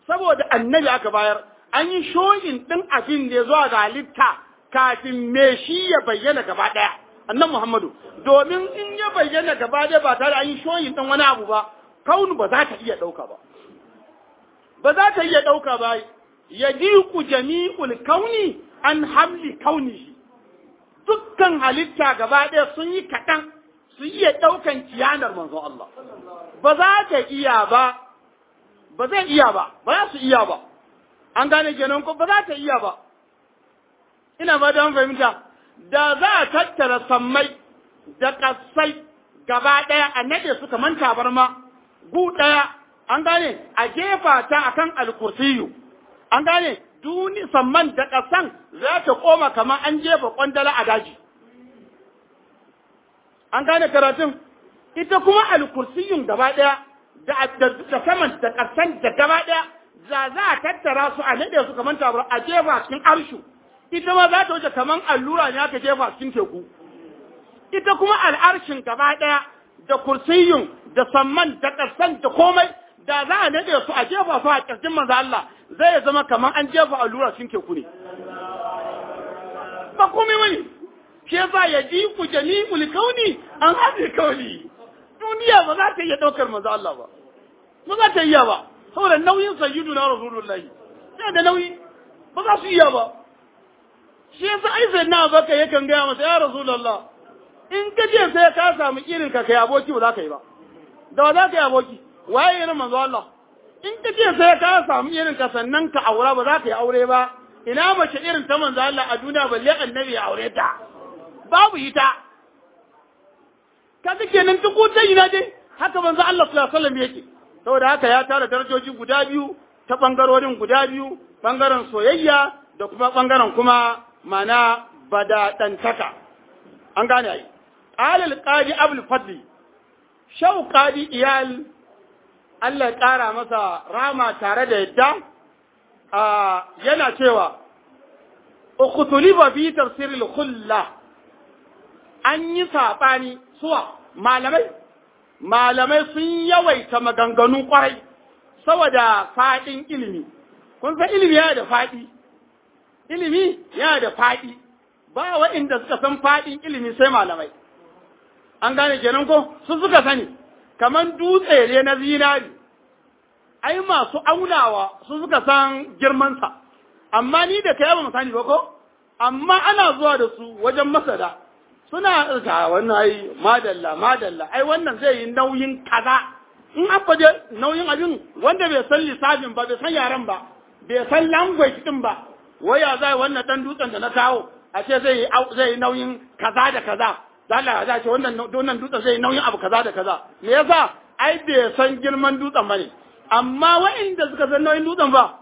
saboda annabi aka bayar an yi shoyin ɗin abin da ya zuwa ga halitta kafin me shi ya bayyana gaba ɗaya annan Muhammadu domin in ya bayyana gaba ɗaya ba tare an yi shoyin ɗin wani abu ba kaunu ba za ta iya ɗauka ba ba za ta iya ɗauka ba ya diku jami'ul kauni an hamli kaunihi dukkan halitta gaba ɗaya sun yi kaɗan su iya ɗaukan kiyanar manzon Allah ba za ta iya ba ba zai iya ba ba za su iya ba an gane kenan ko ba za ta iya ba ina ba da fahimta da za a tattara sammai da kasai gaba ɗaya a nade su kamar tabarma gu ɗaya an gane a jefa ta akan alkursiyu an gane duni samman da ƙasan za ta koma kamar an jefa kwandala a daji an gane karatun ita kuma alkursiyun gaba ɗaya da saman da ƙasan da gaba ɗaya za za a tattara su a naɗe su kamar tabar a jefa cikin arshu ita ma za ta wuce kamar allura ne aka jefa cikin teku ita kuma al'arshin gaba ɗaya da kursiyun da samman da ƙasan da komai da za a naɗe su a jefa su a ƙirjin manzo Allah zai zama kamar an jefa allura cikin teku ne ba komai wani shi yasa ya ji ku jami'ul kauni an haɗe kauni duniya ba za ta iya ɗaukar manzo Allah ba ba za ta iya ba saboda nauyin sayyidu na rasulullahi sai da nauyi ba za su iya ba shi yasa ai sai na baka yakan gaya masa ya rasulullah in ka je sai ka samu irin ka kai aboki ba za ka yi ba da ba za ka yi aboki waye irin manzo Allah in ka je sai ka samu irin ka sannan ka aura ba za ka yi aure ba ina mace irin ta manzo Allah a duniya balle annabi ya aure ta babu ita kaga kenan duk wata ina dai haka manzo Allah sallallahu alaihi wasallam yake saboda haka ya tara darajoji guda biyu ta bangarorin guda biyu bangaren soyayya da kuma bangaren kuma mana badadantaka an gane ai alal qadi abul fadli shau qadi iyal Allah ya kara masa rama tare da yadda yana cewa ukhtulifa fi tafsiril khullah an yi saɓani suwa malamai malamai sun yawaita maganganu kwarai saboda faɗin ilimi kun san ilimi yana da faɗi ilimi yana da faɗi ba waɗanda suka san faɗin ilimi sai malamai an gane kenan ko su suka sani kamar dutse ne na zinari ai masu aunawa su suka san girmansa amma ni da kai ba mu sani ba ko amma ana zuwa da su wajen masada suna ga wannan ai madalla madalla ai wannan zai yi nauyin kaza in an faje nauyin abin wanda bai san lissafin ba bai san yaren ba bai san language din ba waya zai wannan dan dutsen da na kawo a ce zai yi zai yi nauyin kaza da kaza da Allah ya ce wannan wannan dutsen zai yi nauyin abu kaza da kaza me yasa ai bai san girman dutsen bane amma wa'inda suka san nauyin dutsen ba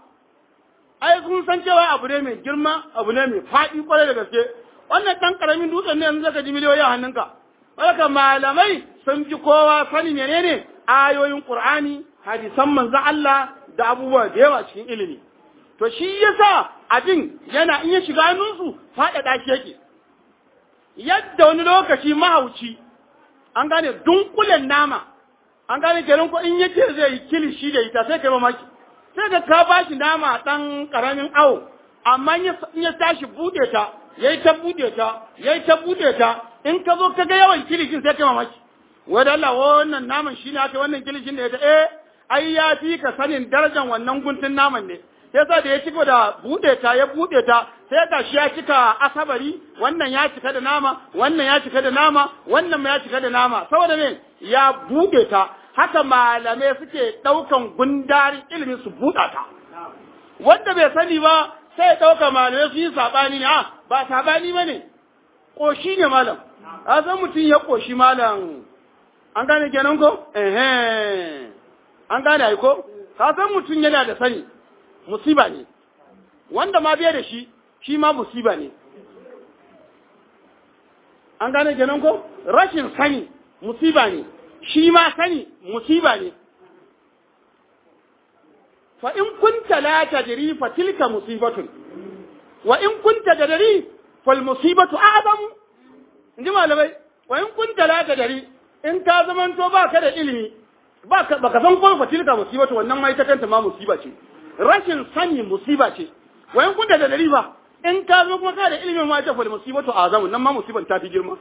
ai sun san cewa abu ne mai girma abu ne mai faɗi kwarai da gaske wannan ɗan ƙaramin dutsen ne yanzu zaka ji miliyoyi a hannunka haka malamai sun fi kowa sani menene ayoyin qur'ani hadisan manzo Allah da abubuwa da yawa cikin ilimi to shi yasa abin yana in ya shiga hannunsu faɗaɗa shi yake yadda wani lokaci mahauci an gane dunkulen nama an gane kenan ko in yace zai yi kilishi da ita sai kai mamaki sai ka ka bashi nama ɗan ƙaramin awo amma in ya tashi buɗe ta yayi ta bude ta yayi ta bude ta in ka zo ka ga yawan kilishin sai kai mamaki wai da Allah wannan naman shine aka wannan kilishin da ya ta eh ai ya fi ka sanin darajar wannan guntun naman ne yasa da ya cika da bude ta ya bude ta sai ga shi ya cika asabari wannan ya cika da nama wannan ya cika da nama wannan ya cika da nama saboda me ya bude ta haka malamai suke daukan gundarin ilimin su buɗa ta wanda bai sani ba sai ɗauka malamai su yi saɓani ne, a ba saɓani ba ne, ƙoshi ne malam, a san mutum ya ƙoshi malam, an gane kenan ko? Ehe, an gane ai ko? Ka san mutum yana da sani, musiba ne, wanda ma biya da shi, shi ma musiba ne. An gane kenan ko? Rashin sani, musiba ne, shi ma sani, musiba ne. fa in kunta la tadri fa tilka musibatun wa in kunta tadri fal musibatu a'zamu inji malamai wa in kunta la tadri in ka zamanto ba ka da ilimi ba ka baka san ko fa tilka musibatu wannan mai ta kanta ma musiba ce rashin sani musiba ce wayan kun da dalili ba in ka zo kuma ka da ilimin ma ta fal musibatu azamu nan ma musiban ta fi girma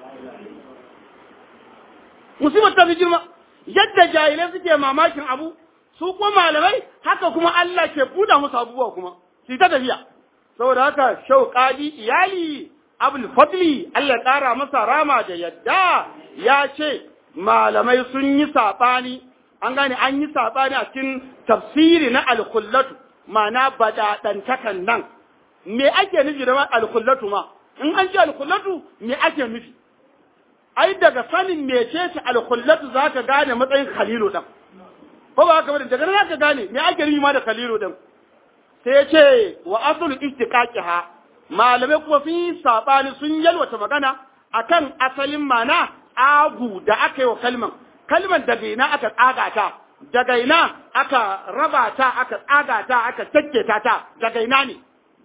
musibar ta fi girma yadda jahilai suke mamakin abu su kuma malamai haka kuma Allah ke buɗa musu abubuwa kuma su ta tafiya saboda haka shau qadi iyali abul fadli Allah ya ƙara masa rama da yadda ya ce malamai sun yi saɓani an gane an yi saɓani a cikin tafsiri na alkullatu ma'ana badaɗantakan nan me ake nufi da alkullatu ma in an ce alkullatu me ake nufi ai daga sanin mecece alkullatu za ka gane matsayin khalilu ɗan ko ba haka bane daga nan za ka gane me ake nufi ma da khalilu ɗin sai ya ce wa asulu istiqaqiha malamai kuma sun yi saɓani sun yalwata magana akan asalin mana agu da aka yi wa kalman kalman daga ina aka tsaga ta daga ina aka raba ta aka tsaga ta aka takketa ta daga ina ne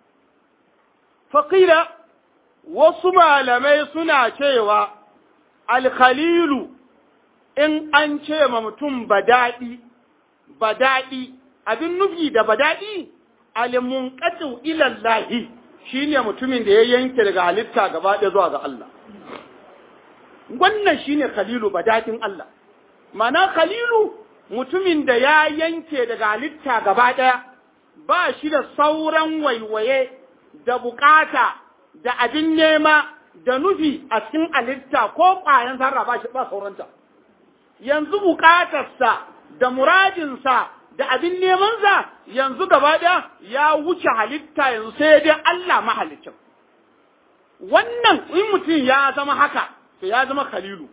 faƙila wasu malamai suna cewa alkhalilu in an ce ma mutum badaɗi badaɗi abin nufi da badaɗi alimunqatu ila Allah shine mutumin da ya yanke daga halitta gaba ɗaya zuwa ga Allah wannan shine khalilu badaɗin Allah mana khalilu mutumin da ya yanke daga halitta gaba ɗaya ba shi da sauran waiwaye da bukata da abin nema da nufi a cikin halitta ko ƙwayan zarra ba shi ba sauranta yanzu bukatarsa da muradinsa da abin nemansa yanzu gaba ɗaya ya wuce halitta yanzu sai dai Allah mahalicin wannan in mutum ya zama haka to ya zama khalilu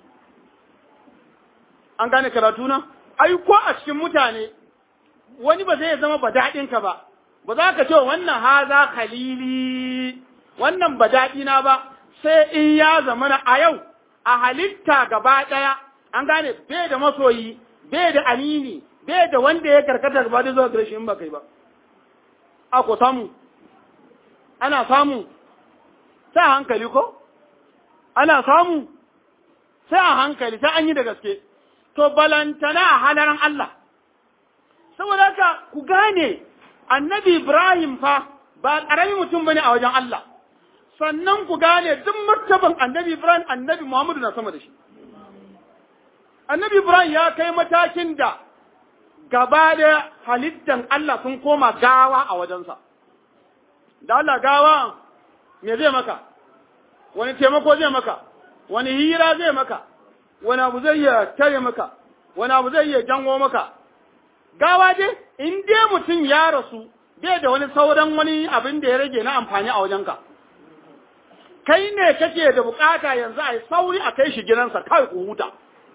an gane karatu na ai ko a cikin mutane wani ba zai zama badaɗinka ba ba za ka ce wannan haza khalili wannan badaɗina ba sai in ya zama na a yau a halitta gaba ɗaya an gane bai da masoyi bai da amini bai da wanda ya karkata gaba da zuwa gare shi in ba kai ba a ko samu ana samu sai a hankali ko ana samu sai a hankali sai an yi da gaske to balantana a halaran Allah saboda haka ku gane annabi Ibrahim fa ba ƙaramin mutum bane a wajen Allah sannan ku gane duk martaban annabi Ibrahim annabi Muhammadu na sama da shi annabi Ibrahim ya kai matakin da gaba da halittan Allah sun koma gawa a wajensa da Allah gawa me zai maka wani taimako zai maka wani hira zai maka wani abu zai iya tare maka wani abu zai iya jango maka gawa dai in dai mutum ya rasu bai da wani sauran wani abin da ya rage na amfani a wajenka kai ne kake da bukata yanzu a yi sauri a kai shi gidansa kawai ku huta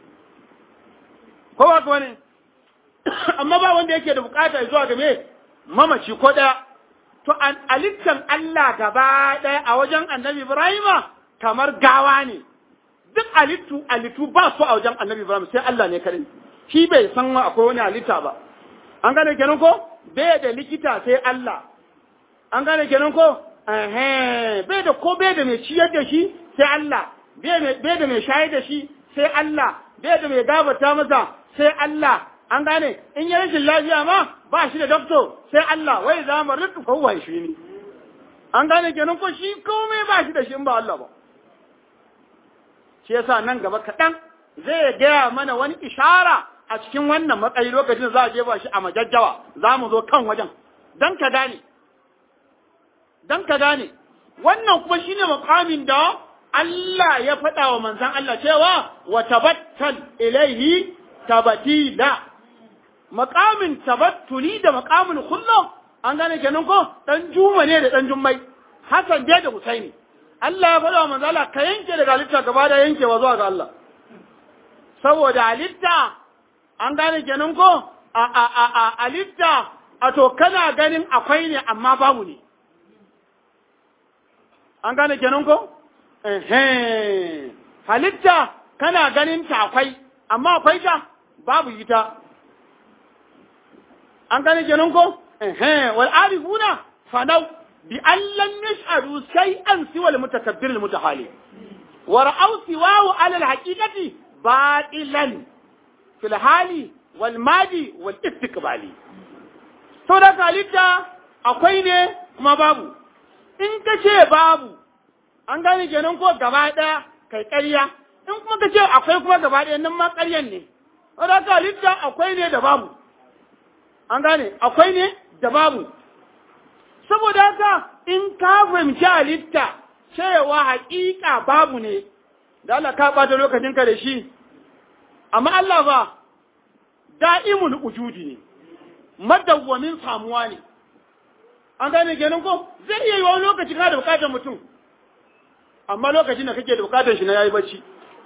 ko ba ka wani amma ba wanda yake da bukata zuwa ga me mamaci ko daya to an alittan Allah gaba daya a wajen annabi Ibrahima kamar gawa ne duk alittu alittu ba su a wajen annabi Ibrahim sai Allah ne kadai shi bai san akwai wani halitta ba an gane kenan ko bai da likita sai Allah an gane kenan ko eh bai da ko bai da mai ciyar da shi sai Allah bai da mai shayar da shi sai Allah bai da mai gabata masa sai Allah an gane in ya rashin lafiya ma ba shi da doktor sai Allah wai za mu rika kowa shi ne an gane kenan ko shi komai ba shi da shi in ba Allah ba shi yasa nan gaba kaɗan zai gaya mana wani ishara a cikin wannan matsayi lokacin za a jefa shi a majajjawa za mu zo kan wajen don ka gane don ka gane wannan kuma shine makamin da Allah ya faɗa wa manzan Allah cewa wa tabattal ilaihi tabatila makamin tabattuli da makamin kullum an gane kenan ko dan juma ne da dan jummai Hassan dai da Husaini Allah ya faɗa wa manzo Allah ka yanke daga halitta gaba da yankewa zuwa ga Allah saboda halitta an gane kenan ko a a a a halitta a to kana ganin akwai ne amma babu ne an gane kenan ko eh halitta kana ganin ta akwai amma akwai ta babu ita an gane kenan ko eh wal arifuna fanau bi an lam yash'adu shay'an siwa al mutakabbir al mutahali wa ra'aw siwahu ala al haqiqati batilan fil hali wal madi wal istiqbali sau da halitta akwai ne kuma babu in ka ce babu an gane kenan ko gaba ɗaya kai ƙarya in kuma ka ce akwai kuma gaba ɗaya nan ma ƙaryan ne sau da halitta akwai ne da babu an gane akwai ne da babu saboda haka in ka fahimci halitta cewa haƙiƙa babu ne da Allah ka ɓata lokacinka da shi amma Allah ba da'imul ujudi ne madawwamin samuwa ne an gane kenan ko zai iya yi wani lokaci ka da bukatar mutum amma lokacin da kake da bukatar shi na yayi bacci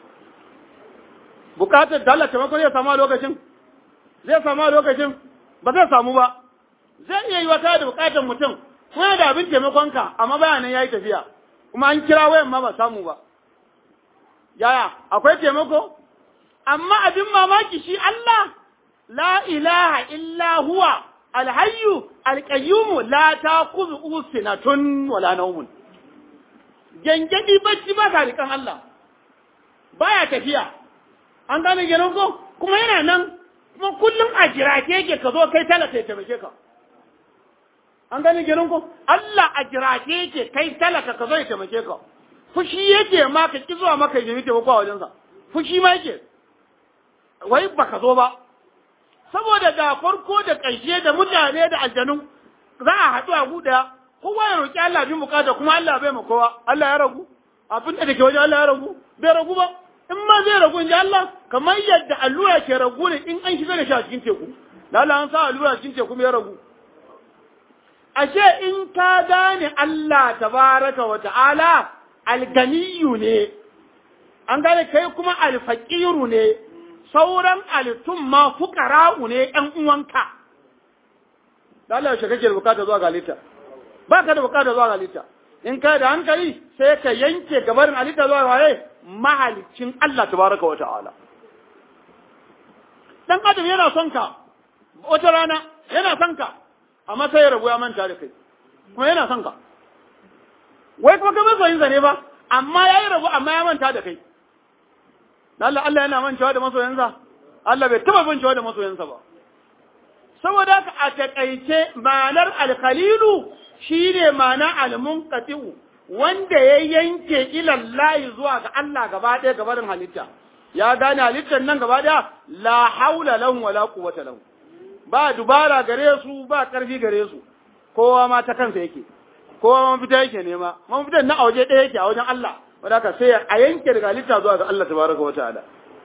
bukatar da Allah taimako zai samu a lokacin zai samu a lokacin ba zai samu ba zai iya yi wata da bukatar mutum kuma da abin taimakonka amma bayanan yayi tafiya kuma an kira wayan ma ba samu ba yaya akwai taimako amma abin mamaki shi Allah la ilaha illa huwa alhayyu alqayyum la ta'khudhu sinatun wala nawmun gengedi bacci ba sa rikan Allah baya tafiya an gane genon ko kuma yana nan kuma kullum a jirake yake ka zo kai talaka ya taimake ka an gane genon ko Allah a jirake yake kai talaka ka zo ya taimake ka fushi yake ma ka ki zuwa maka yi taimako a wajensa fushi ma yake wai baka zo ba saboda da farko da ƙarshe da mutane da aljanu za a haɗu a guda kowa ya roƙi Allah bin bukata kuma Allah bai ma kowa Allah ya ragu abin da ke wajen Allah ya ragu bai ragu ba in ma zai ragu in ji Allah kamar yadda allura ke ragu ne in an shiga da shi a cikin teku da Allah an sa allura cikin teku mai ragu ashe in ka gane Allah tabaraka wa ta'ala alganiyu ne an gane kai kuma alfaqiru ne sauran alitun ma fukara'u ne ‘yan uwanka. Da Allah yaushe kake da bukata zuwa ga halitta, ba ka da bukata zuwa ga halitta, in ka da hankali sai ka yanke gabarin halitta zuwa ga waye mahalicin Allah tabaraka wa ta'ala. Dan adam yana son ka, wata rana yana son ka, amma sai ya rabu ya manta da kai, kuma yana son ka. Wai kuma ka masoyinsa ne ba, amma ya yi rabu amma ya manta da kai. Allah Allah yana mancewa da masoyansa Allah bai taba mancewa da masoyansa ba saboda haka a takaice ma'anar alkhalilu shine ma'ana almunqatiu wanda ya yanke ilallahi zuwa ga Allah gaba ɗaya gabarin halitta ya gane halittar nan gaba ɗaya la haula lahum wala quwwata lahum ba dubara gare su ba karfi gare su kowa ma ta kansa yake kowa ma mafita yake nema mafitan na a waje ɗaya yake a wajen Allah wadaka sai a yanke daga halitta zuwa ga Allah tabaraka wa ta'ala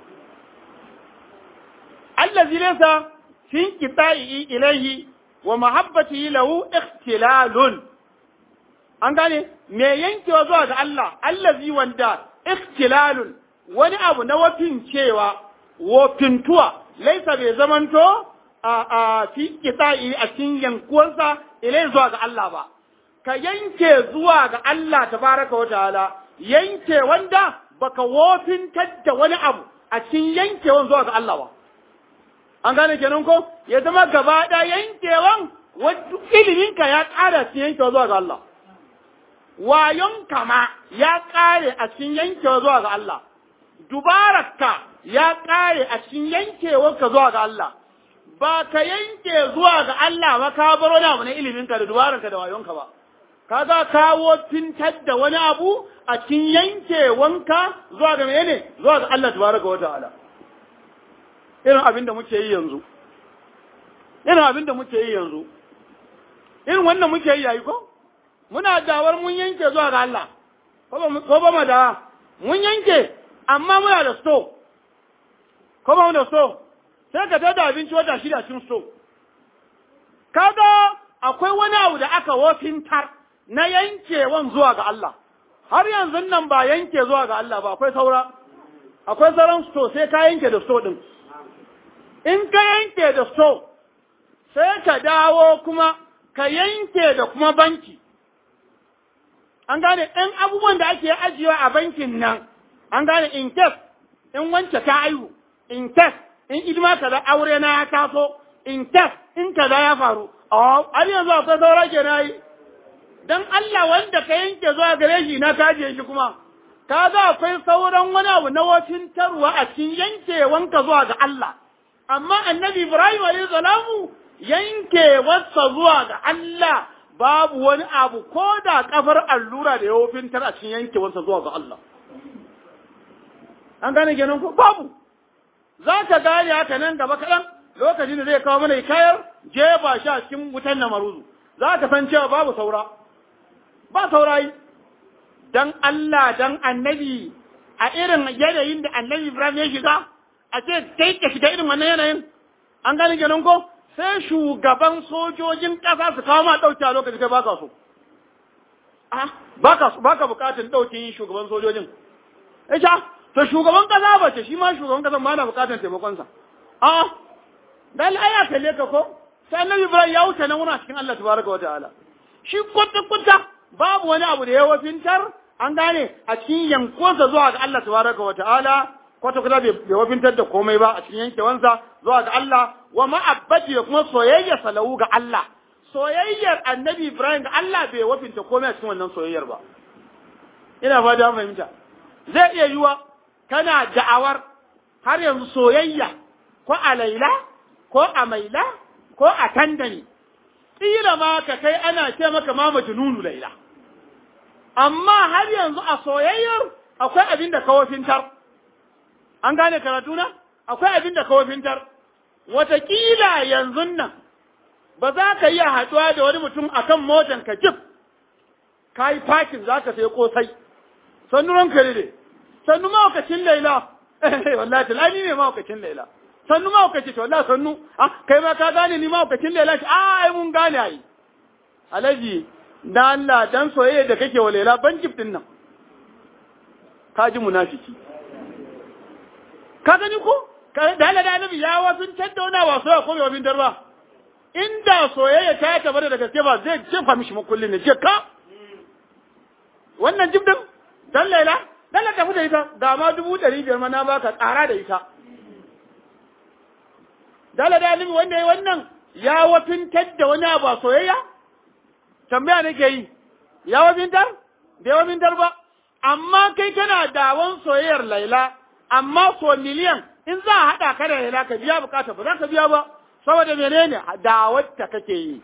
allazi laysa fi qita'i ilayhi wa mahabbatihi lahu ikhtilalun an gane me yankewa zuwa ga Allah allazi wanda ikhtilalun wani abu na wafin cewa wofintuwa laisa bai zamanto a a fi qita'i a cikin yankuwansa ilayhi zuwa ga Allah ba ka yanke zuwa ga Allah tabaraka wa ta'ala yanke wanda baka wofintar da wani abu a cikin yankewan zuwa ga Allah ba. An gane kenan ko ya zama gaba ɗaya yankewan wadda iliminka ya ƙara cikin yankewa zuwa ga Allah. Wayon kama ya ƙare a cikin yankewa zuwa ga Allah. Dubararka ya ƙare a cikin yankewarka zuwa ga Allah. Ba ka yanke zuwa ga Allah ba ka bar wani abu na iliminka da dubararka da wayonka ba. kaga kawo tintar da wani abu a cikin yanke wanka zuwa ga menene zuwa ga Allah tabaraka wa ta'ala irin abin da muke yi yanzu irin abin da muke yi yanzu irin wannan muke yi yayi ko muna dawar mun yanke zuwa ga Allah ko ba mu da mun yanke amma muna da sto ko ba mu da sto sai ka tada abinci wata shida cikin sto kaga akwai wani abu da aka wofintar na yankewan zuwa ga Allah, har yanzu nan ba yanke zuwa ga Allah ba, akwai saura, akwai sauran sto sai ka yanke da sto ɗin. In ka yanke da sto, sai ka dawo kuma ka yanke da kuma banki. An gane ɗan abubuwan da ake ajiyewa a bankin nan, an gane in case in wance ta aihu, in case in idima kaza aure na ya taso, in case in kaza ya faru, har yanzu akwai saura ke na yi. don Allah wanda ka yanke zuwa gare shi na kaje shi kuma, ka ga akwai sauran wani abu na wafintarwa a cikin yankewanka zuwa ga Allah. Amma annabi Ibrahim alayhi salamu yankewarsa zuwa ga Allah babu wani abu ko da kafar allura da ya wofintar a cikin yankewarsa zuwa ga Allah an gane kenan ko babu za ka gane haka nan gaba kaɗan lokacin da zai kawo mana kayar jefa shi a cikin wutan na maruzu za ka san cewa babu saura ba saurayi dan Allah dan annabi a irin yanayin da annabi Ibrahim ya shiga a ce kai ka shiga irin wannan yanayin an gane kenan ko sai shugaban sojojin ƙasa su kawo ma ɗauki a lokacin kai baka so ah baka so baka bukatun ɗaukin shugaban sojojin ita to shugaban ƙasa ba ce shi ma shugaban ƙasa ma na bukatun taimakonsa ah dan aya kalle ka ko sai annabi Ibrahim ya wuce nan wurin cikin Allah tabaraka wa ta'ala shi kwata kwata babu wani abu da ya wafintar an gane a cikin yankonsa zuwa ga Allah tabaraka wa ta'ala kwata kwata bai wafintar da komai ba a cikin yankewansa zuwa ga Allah wa ma'abbati da kuma soyayya salawu ga Allah soyayyar annabi Ibrahim ga Allah bai wafinta komai a cikin wannan soyayyar ba ina ba da fahimta zai iya yiwa kana da'awar har yanzu soyayya ko a laila ko a maila ko a tandani ƙila ma ka kai ana ce maka ma majnunu laila amma har yanzu a soyayyar akwai abin da kawafintar an gane karatu na akwai abin da kawafintar wataƙila yanzu nan ba za ka iya haɗuwa da wani mutum akan motan ka jif ka yi fakin za ka sai kosai sannu ranka ne sannu mahaukacin laila wallahi talani ne mahaukacin laila sannu mahaukaci to wallahi sannu ah kai ma ka gane ni mahaukacin laila ce ah ai mun gane ai alaji da Allah dan soyayya da kake wa laila ban din nan ka ji munafiki ka gani ko da Allah da annabi ya wasu tattauna ba soyayya ko bai wabin darba inda soyayya ta tabbata da gaske ba zai jefa mishi makullin ne je ka wannan jibdin dan laila dan tafi da ita ga ma dubu ɗari biyar ma na baka tsara da ita dala da alimi wanda ya wannan ya wafintar da wani abu a soyayya tambaya nake yi ya wafintar bai wafintar ba amma kai kana dawon soyayyar laila amma so miliyan in za a haɗa ka da laila ka biya bukata ba za ka biya ba saboda menene dawarta kake yi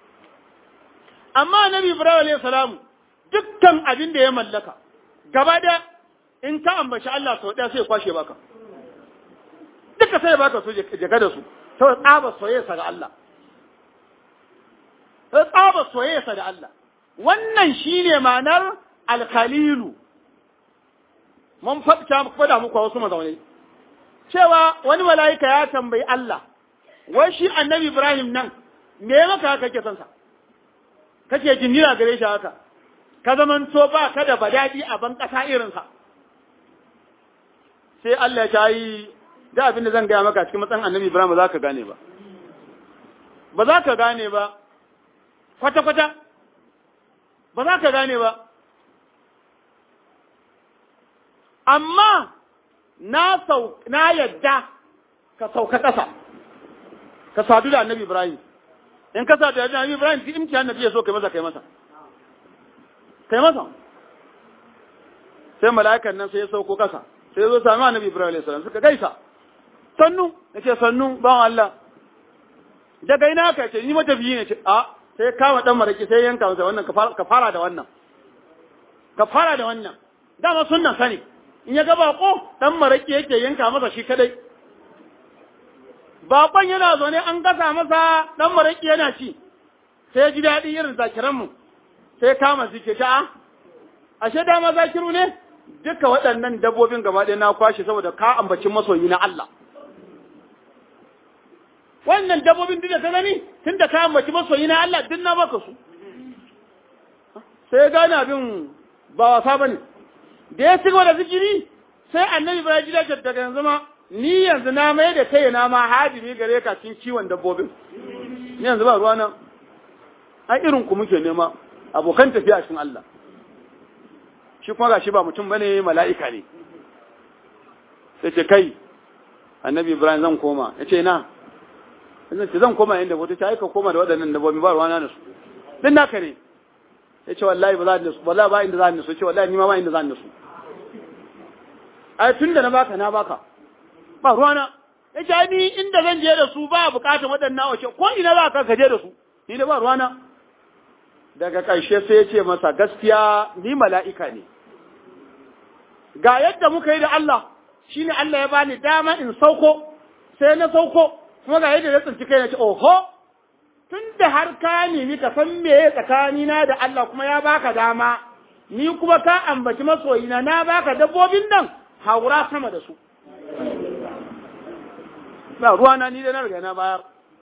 amma nabi ibrahim alayhi salamu dukkan abin da ya mallaka gaba da in ka ambaci Allah sau ɗaya sai ya kwashe baka duka sai ya baka su jaka da su ta tsaba soyayyarsa ga Allah ta tsaba soyayyarsa da Allah wannan shine ma'anar alkhalilu mun faɗa muku wasu mazaunai cewa wani mala'ika ya tambayi Allah wai shi annabi Ibrahim nan me maka haka kake son sa kake jinnira gare shi haka ka zaman to ba ka da badadi a ban kasa irin sa sai Allah ya yi da abin da zan gaya maka cikin matsayin annabi Ibrahim ba za ka gane ba ba za ka gane ba kwata kwata ba za ka gane ba amma na sau na yadda ka sauka ƙasa ka sadu da annabi Ibrahim in ka sadu da annabi Ibrahim ki imti annabi ya so kai masa kai masa kai masa sai mala'ikan nan sai ya sauko ƙasa sai ya zo sami annabi Ibrahim alayhi salam suka gaisa sannu nace sannu bawan Allah daga ina ka ce ni matafiyi ne ce a sai kama dan maraki sai yanka masa wannan ka fara da wannan ka fara da wannan dama sunnan sani in ya ga bako dan maraki yake yanka masa shi kadai bakon yana zaune an gasa masa dan maraki yana ci sai ya ji daɗi irin zakiranmu sai kama zike ta a ashe dama zakiru ne duka waɗannan dabbobin gaba ɗaya na kwashe saboda ka ambaci masoyi na Allah wannan dabbobin duk da ka gani tun da ka ambaci masoyi na Allah duk na baka su sai ya gane abin ba wasa ba ne da ya ci da zikiri sai annabi ba ji daga daga yanzu ma ni yanzu na mai da kai na ma hadimi gare ka cikin kiwon dabbobin ni yanzu ba ruwa nan ai irin ku muke nema abokan tafiya cikin Allah shi kuma gashi ba mutum bane mala'ika ne sai ce kai annabi Ibrahim zan koma yace na zan ce zan koma inda wata ta aika koma da waɗannan dabbobi ba ruwana da su din naka ne yace wallahi ba za ni su wallahi ba inda za ni su yace wallahi ni ma ba inda za ni su ai tunda na baka na baka ba ruwana yace ni inda zan je da su ba bukatar waɗannan wace ko ina za ka je da su ni da ba ruwana daga ƙarshe sai ya ce masa gaskiya ni mala'ika ne ga yadda muka yi da Allah shine Allah ya bani dama in sauko sai na sauko kuma ga yadda ya tsinci kai na ce oho tun da har ka nemi ka san me tsakanina da Allah kuma ya baka dama ni kuma ka ambaci masoyina na baka dabbobin nan haura sama da su ba ruwa na ni da na riga na bayar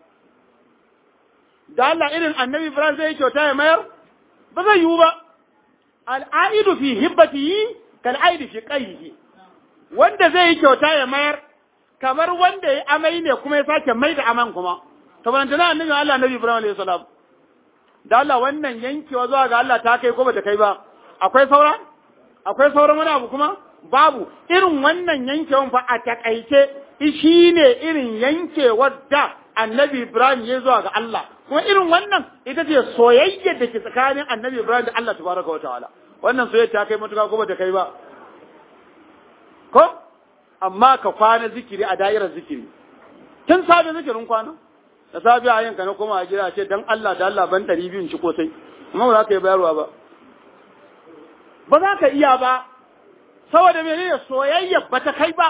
da Allah irin annabi Ibrahim zai kyauta ya mayar ba zai yiwu ba al'aidu fi hibbatihi kal aidi fi qayhi wanda zai yi kyauta ya mayar kamar wanda ya amai ne kuma ya sake mai da aman kuma to ban tana annabi Allah annabi Ibrahim alayhi salam da Allah wannan yankewa zuwa ga Allah ta kai ko bata kai ba akwai saura akwai sauran wani abu kuma babu irin wannan yankewan fa a takaice shi ne irin yankewar da annabi Ibrahim ya zuwa ga Allah kuma irin wannan ita ce soyayya da ke tsakanin annabi Ibrahim da Allah tabaraka wa ta'ala wannan soyayya ta kai matuka ko bata kai ba ko amma ka kwana zikiri a da'irar zikiri tun safe zikirin kwana da safe a yanka na koma a gida ce dan Allah da Allah ban ɗari biyun ci kosai amma ba za ka yi bayarwa ba ba za ka iya ba saboda menene soyayya ba ta kai ba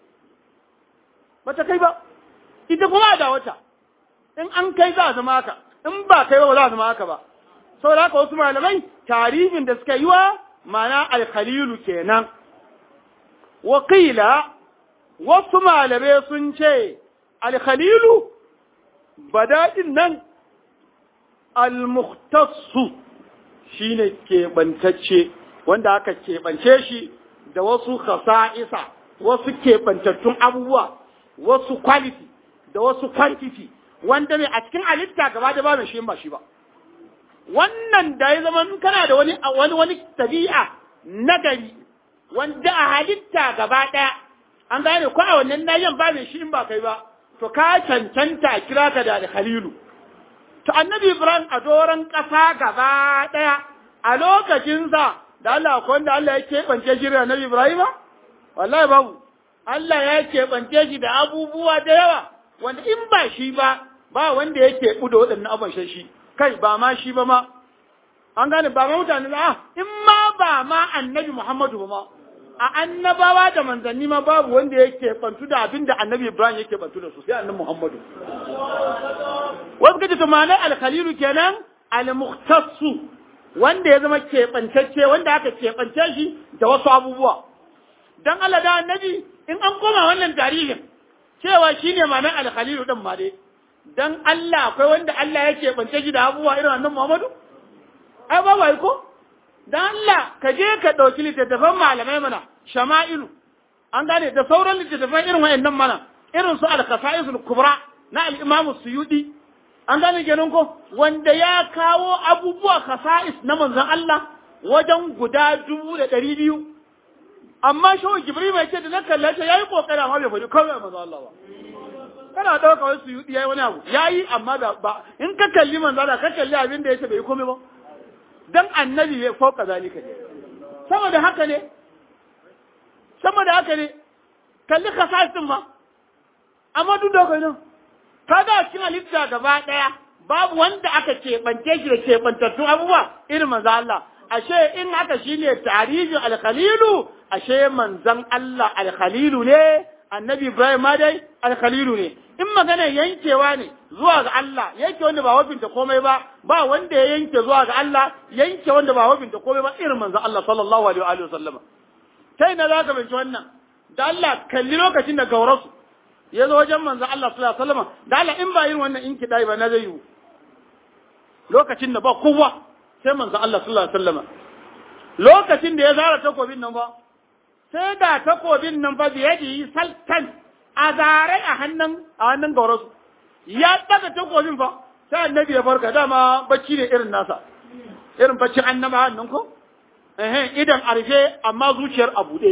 ba ta kai ba ita kuma da wata in an kai za a zama haka in ba kai ba ba za a zama haka ba saboda haka wasu malamai tarihin da suka yi wa mana alkhalilu kenan wakila wasu malamai sun ce alkhalilu bada'in nan almuhtassu shine keɓantacce wanda aka keɓance shi da wasu khasa'isa wasu keɓantattun abubuwa wasu quality da wasu quantity wanda mai a cikin halitta gaba da ba mai shi ba shi ba wannan da ya zama kana da wani wani wani tabi'a nagari wanda a halitta gaba ɗaya an gane ko a wannan nayin ba mai shi in ba kai ba to ka cancanta kira ka da khalilu to annabi ibrahim a doron ƙasa gaba ɗaya a lokacinsa da Allah ko wanda Allah ya keɓance shi da annabi ibrahim wallahi babu Allah ya keɓance shi da abubuwa da yawa wanda in ba shi ba ba wanda ya keɓu da waɗannan abubuwan shi kai ba ma shi ba ma an gane ba ma mutane ba in ma ba ma annabi Muhammadu ba ma a annabawa da manzanni ma babu wanda yake bantu da abin da annabi Ibrahim yake bantu da su sai annabi Muhammadu wasu kace to ma'anar al-khalilu kenan al-mukhtassu wanda ya zama keɓantacce wanda aka keɓance shi da wasu abubuwa dan Allah da annabi in an koma wannan tarihin cewa shine ma'anar al-khalilu din ma dai dan Allah akwai wanda Allah ya keɓance shi da abubuwa irin annabi Muhammadu ai ba wai ko dan Allah ka je ka ɗauki littattafan malamai mana shama'ilu an gane da sauran littattafan irin wayannan mana irin su al-qasa'isul kubra na al-Imam Suyudi an gane kenan ko wanda ya kawo abubuwa khasa'is na manzon Allah wajen guda dubu da ɗari biyu amma shawo Jibril mai ce da na kalla ce yayi kokari amma bai faɗi kawai manzon Allah ba kana ɗauka wasu Suyudi yayi wani abu yayi amma ba in ka kalli manzon Allah ka kalli abin da yace bai komai ba dan annabi ya fauka zalika ne saboda haka ne saboda haka ne kalli kasasin ma amma duk da kai nan kaga cikin halitta gaba daya babu wanda aka keɓance shi da keɓantattun abubuwa irin manzo Allah ashe in haka shine tarihin alkhalilu ashe manzon Allah alkhalilu ne annabi Ibrahim ma dai alkhalilu ne in magana yankewa ne zuwa ga Allah yanke wanda ba wafinta komai ba ba wanda ya yanke zuwa ga Allah yanke wanda ba wafinta komai ba irin manzon Allah sallallahu alaihi wa sallama kai na zaka binci wannan da Allah kalli lokacin da gaurasu ya zo wajen manzon Allah sallallahu alaihi wa sallama da Allah in ba yin wannan in kidai ba na zai yi lokacin da ba kowa sai manzon Allah sallallahu alaihi wa sallama lokacin da ya zara takobin nan ba sai da takobin nan ba biye da yi saltan a zare a hannun a hannun gaurasu ya daga takobin fa sai annabi ya farka dama bacci ne irin nasa irin baccin annaba hannun ko eh idan arfe amma zuciyar a bude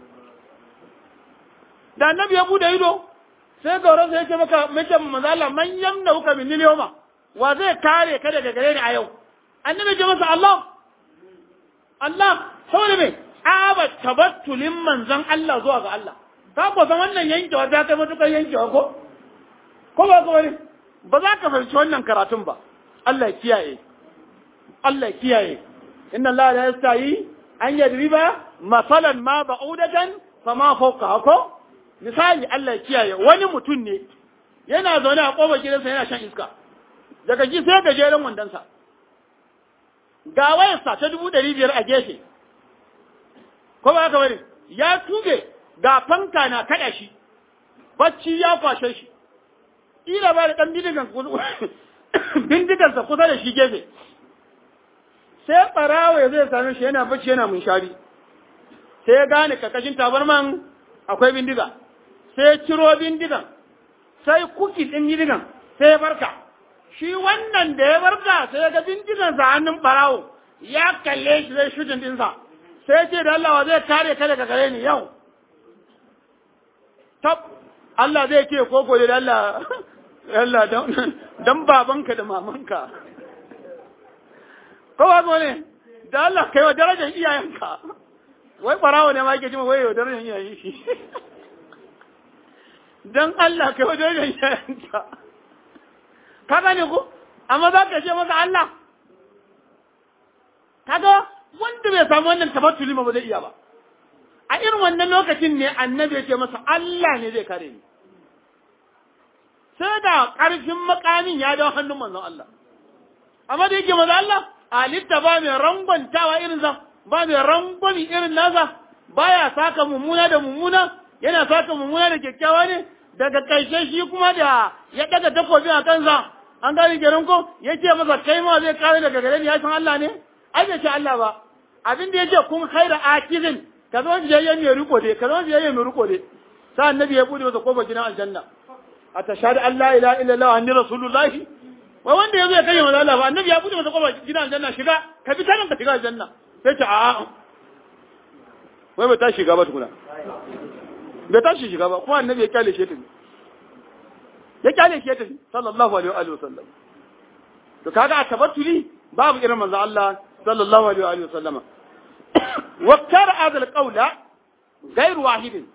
da annabi ya bude ido sai gaurasu ya ce maka mace manzo Allah man yamna uka min yawma wa zai kare ka daga gare ni a yau annabi ya ce masa Allah Allah saboda me aba tabattulin manzon Allah zuwa ga Allah ka ko san wannan yankewa ta kai matukar yankewa ko ko ba ko wani ba za ka fahimci wannan karatun ba Allah ya kiyaye Allah ya kiyaye inna Allah la yastahi an yadriba masalan ma ba'udatan fama fawqa ko misali Allah ya kiyaye wani mutum ne yana zaune a kofar gidansa yana shan iska daga ji sai gajeren wandonsa ga wayarsa ta dubu ɗari biyar a gefe ko ba haka bane ya tuge ga fanka na kada shi bacci ya kwashe shi ila ba da ɗan bindigan bindigansa kusa da shi gefe sai ɓarawo ya zai same shi yana bacci yana munshari sai ya gane kakashin tabarman akwai bindiga sai ya ciro bindigan sai kuki ɗin bindigan sai ya barka shi wannan da ya barka sai ya ga bindigansa hannun ɓarawo ya kalle shi zai shujin ɗinsa sai ce da Allah wa zai kare ka daga gare ni yau tab Allah zai ce ko gode da Allah Allah dan babanka da mamanka ko ba ne da Allah kai wa darajar iyayenka wai barawo ne ma yake jima wai wa darajar iyayen shi dan Allah kai wa darajar iyayenka ka gane ko amma za ka ce masa Allah kaga wanda bai samu wannan tabattuli ba zai iya ba a irin wannan lokacin ne annabi ya ce masa Allah ne zai kare ni sai da ƙarfin makamin ya dawo hannun manzon Allah amma da yake manzon Allah alitta ba mai rangwantawa irin sa ba mai rangwami irin nasa baya saka mummuna da mummuna yana saka mummuna da kyakkyawa ne daga ƙarshe shi kuma da ya daga takobi a kansa an gani kenan ko ya ce masa kai ma zai kare daga gare ni ya san Allah ne ai bai ce Allah ba abin da ya ce kun khaira akizin ka zama biyayyen mai riko dai ka zama biyayyen mai riko dai sai annabi ya bude masa kofar gidan aljanna a tashhadu an la ilaha illallah wa anni rasulullahi wai wanda yazo ya kai manzo Allah ba annabi ya bude masa kofar gidan aljanna shiga ka bi tanan ka shiga aljanna sai ce a'a wai bai tashi shiga ba tukuna bai tashi shiga ba kuma annabi ya kyale shi tafi ya kyale shi tafi sallallahu alaihi wa sallam to kaga a tabattuli babu irin manzo Allah sallallahu alaihi wa sallama waktar azal qaula gairu wahidin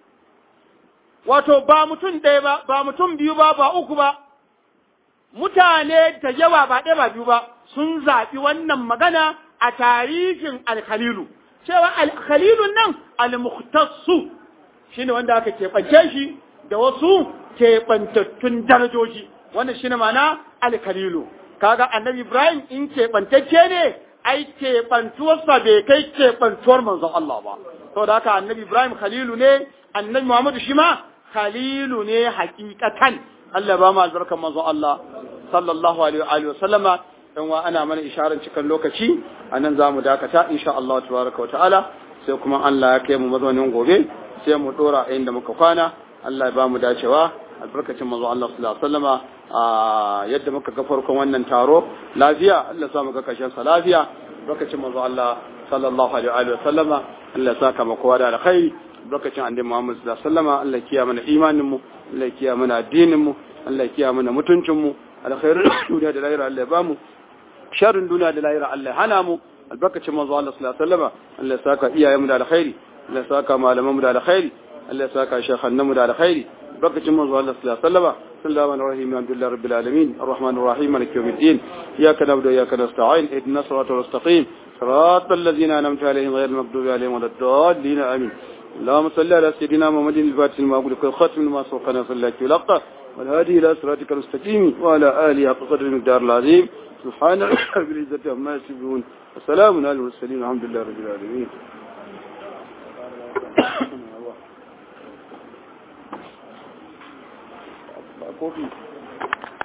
wato ba mutum ɗaya ba ba mutum biyu ba ba uku ba mutane da yawa ba ɗaya ba biyu ba sun zaɓi wannan magana a tarihin alkhalilu cewa alkhalilun nan almuhtassu shine wanda aka keɓance shi da wasu keɓantattun darajoji wannan shine ma'ana alkhalilu kaga annabi ibrahim in keɓantacce ne ai keɓantuwarsa bai kai keɓantuwar manzon Allah ba saboda haka annabi ibrahim khalilu ne annabi muhammadu shi ma khalilu ne hakikatan Allah ba mu albarkan manzon Allah sallallahu alaihi wa sallama dan wa ana mana isharar cikin lokaci anan zamu dakata insha Allah tabaraka wa ta'ala sai kuma Allah ya kai mu mazaunin gobe sai mu dora a inda muka kwana Allah ya ba mu dacewa albarkacin manzon Allah sallallahu alaihi wa sallama a yadda muka ga farkon wannan taro lafiya Allah ya sa mu ga kashin sa lafiya albarkacin manzon Allah sallallahu alaihi wa sallama Allah ya saka mu kowa da alkhairi lokacin annabi Muhammad sallallahu alaihi wasallam Allah kiya mana imanin mu Allah kiya mana addinin mu Allah kiya mana mutuncin mu alkhairin duniya da lahira Allah ya bamu sharrin duniya da lahira Allah ya hana mu albarkacin manzo Allah sallallahu alaihi wasallam Allah ya saka iyayen mu da alkhairi Allah ya saka malaman mu da alkhairi Allah ya saka shekhan mu da alkhairi albarkacin manzo Allah sallallahu alaihi wasallam بسم الله الرحمن الرحيم الحمد لله رب العالمين الرحمن الرحيم مالك يوم الدين اياك نعبد واياك نستعين اهدنا الصراط المستقيم صراط الذين انعمت عليهم غير المغضوب عليهم ولا الضالين امين اللهم صل على سيدنا محمد الفاتح لما أغلق الختم لما سبقنا صلى الله عليه والهادي إلى صراطك المستقيم وعلى آله حق قدر المقدار العظيم سبحان رب العزة عما يصفون وسلام على المرسلين الحمد لله رب العالمين Coffee.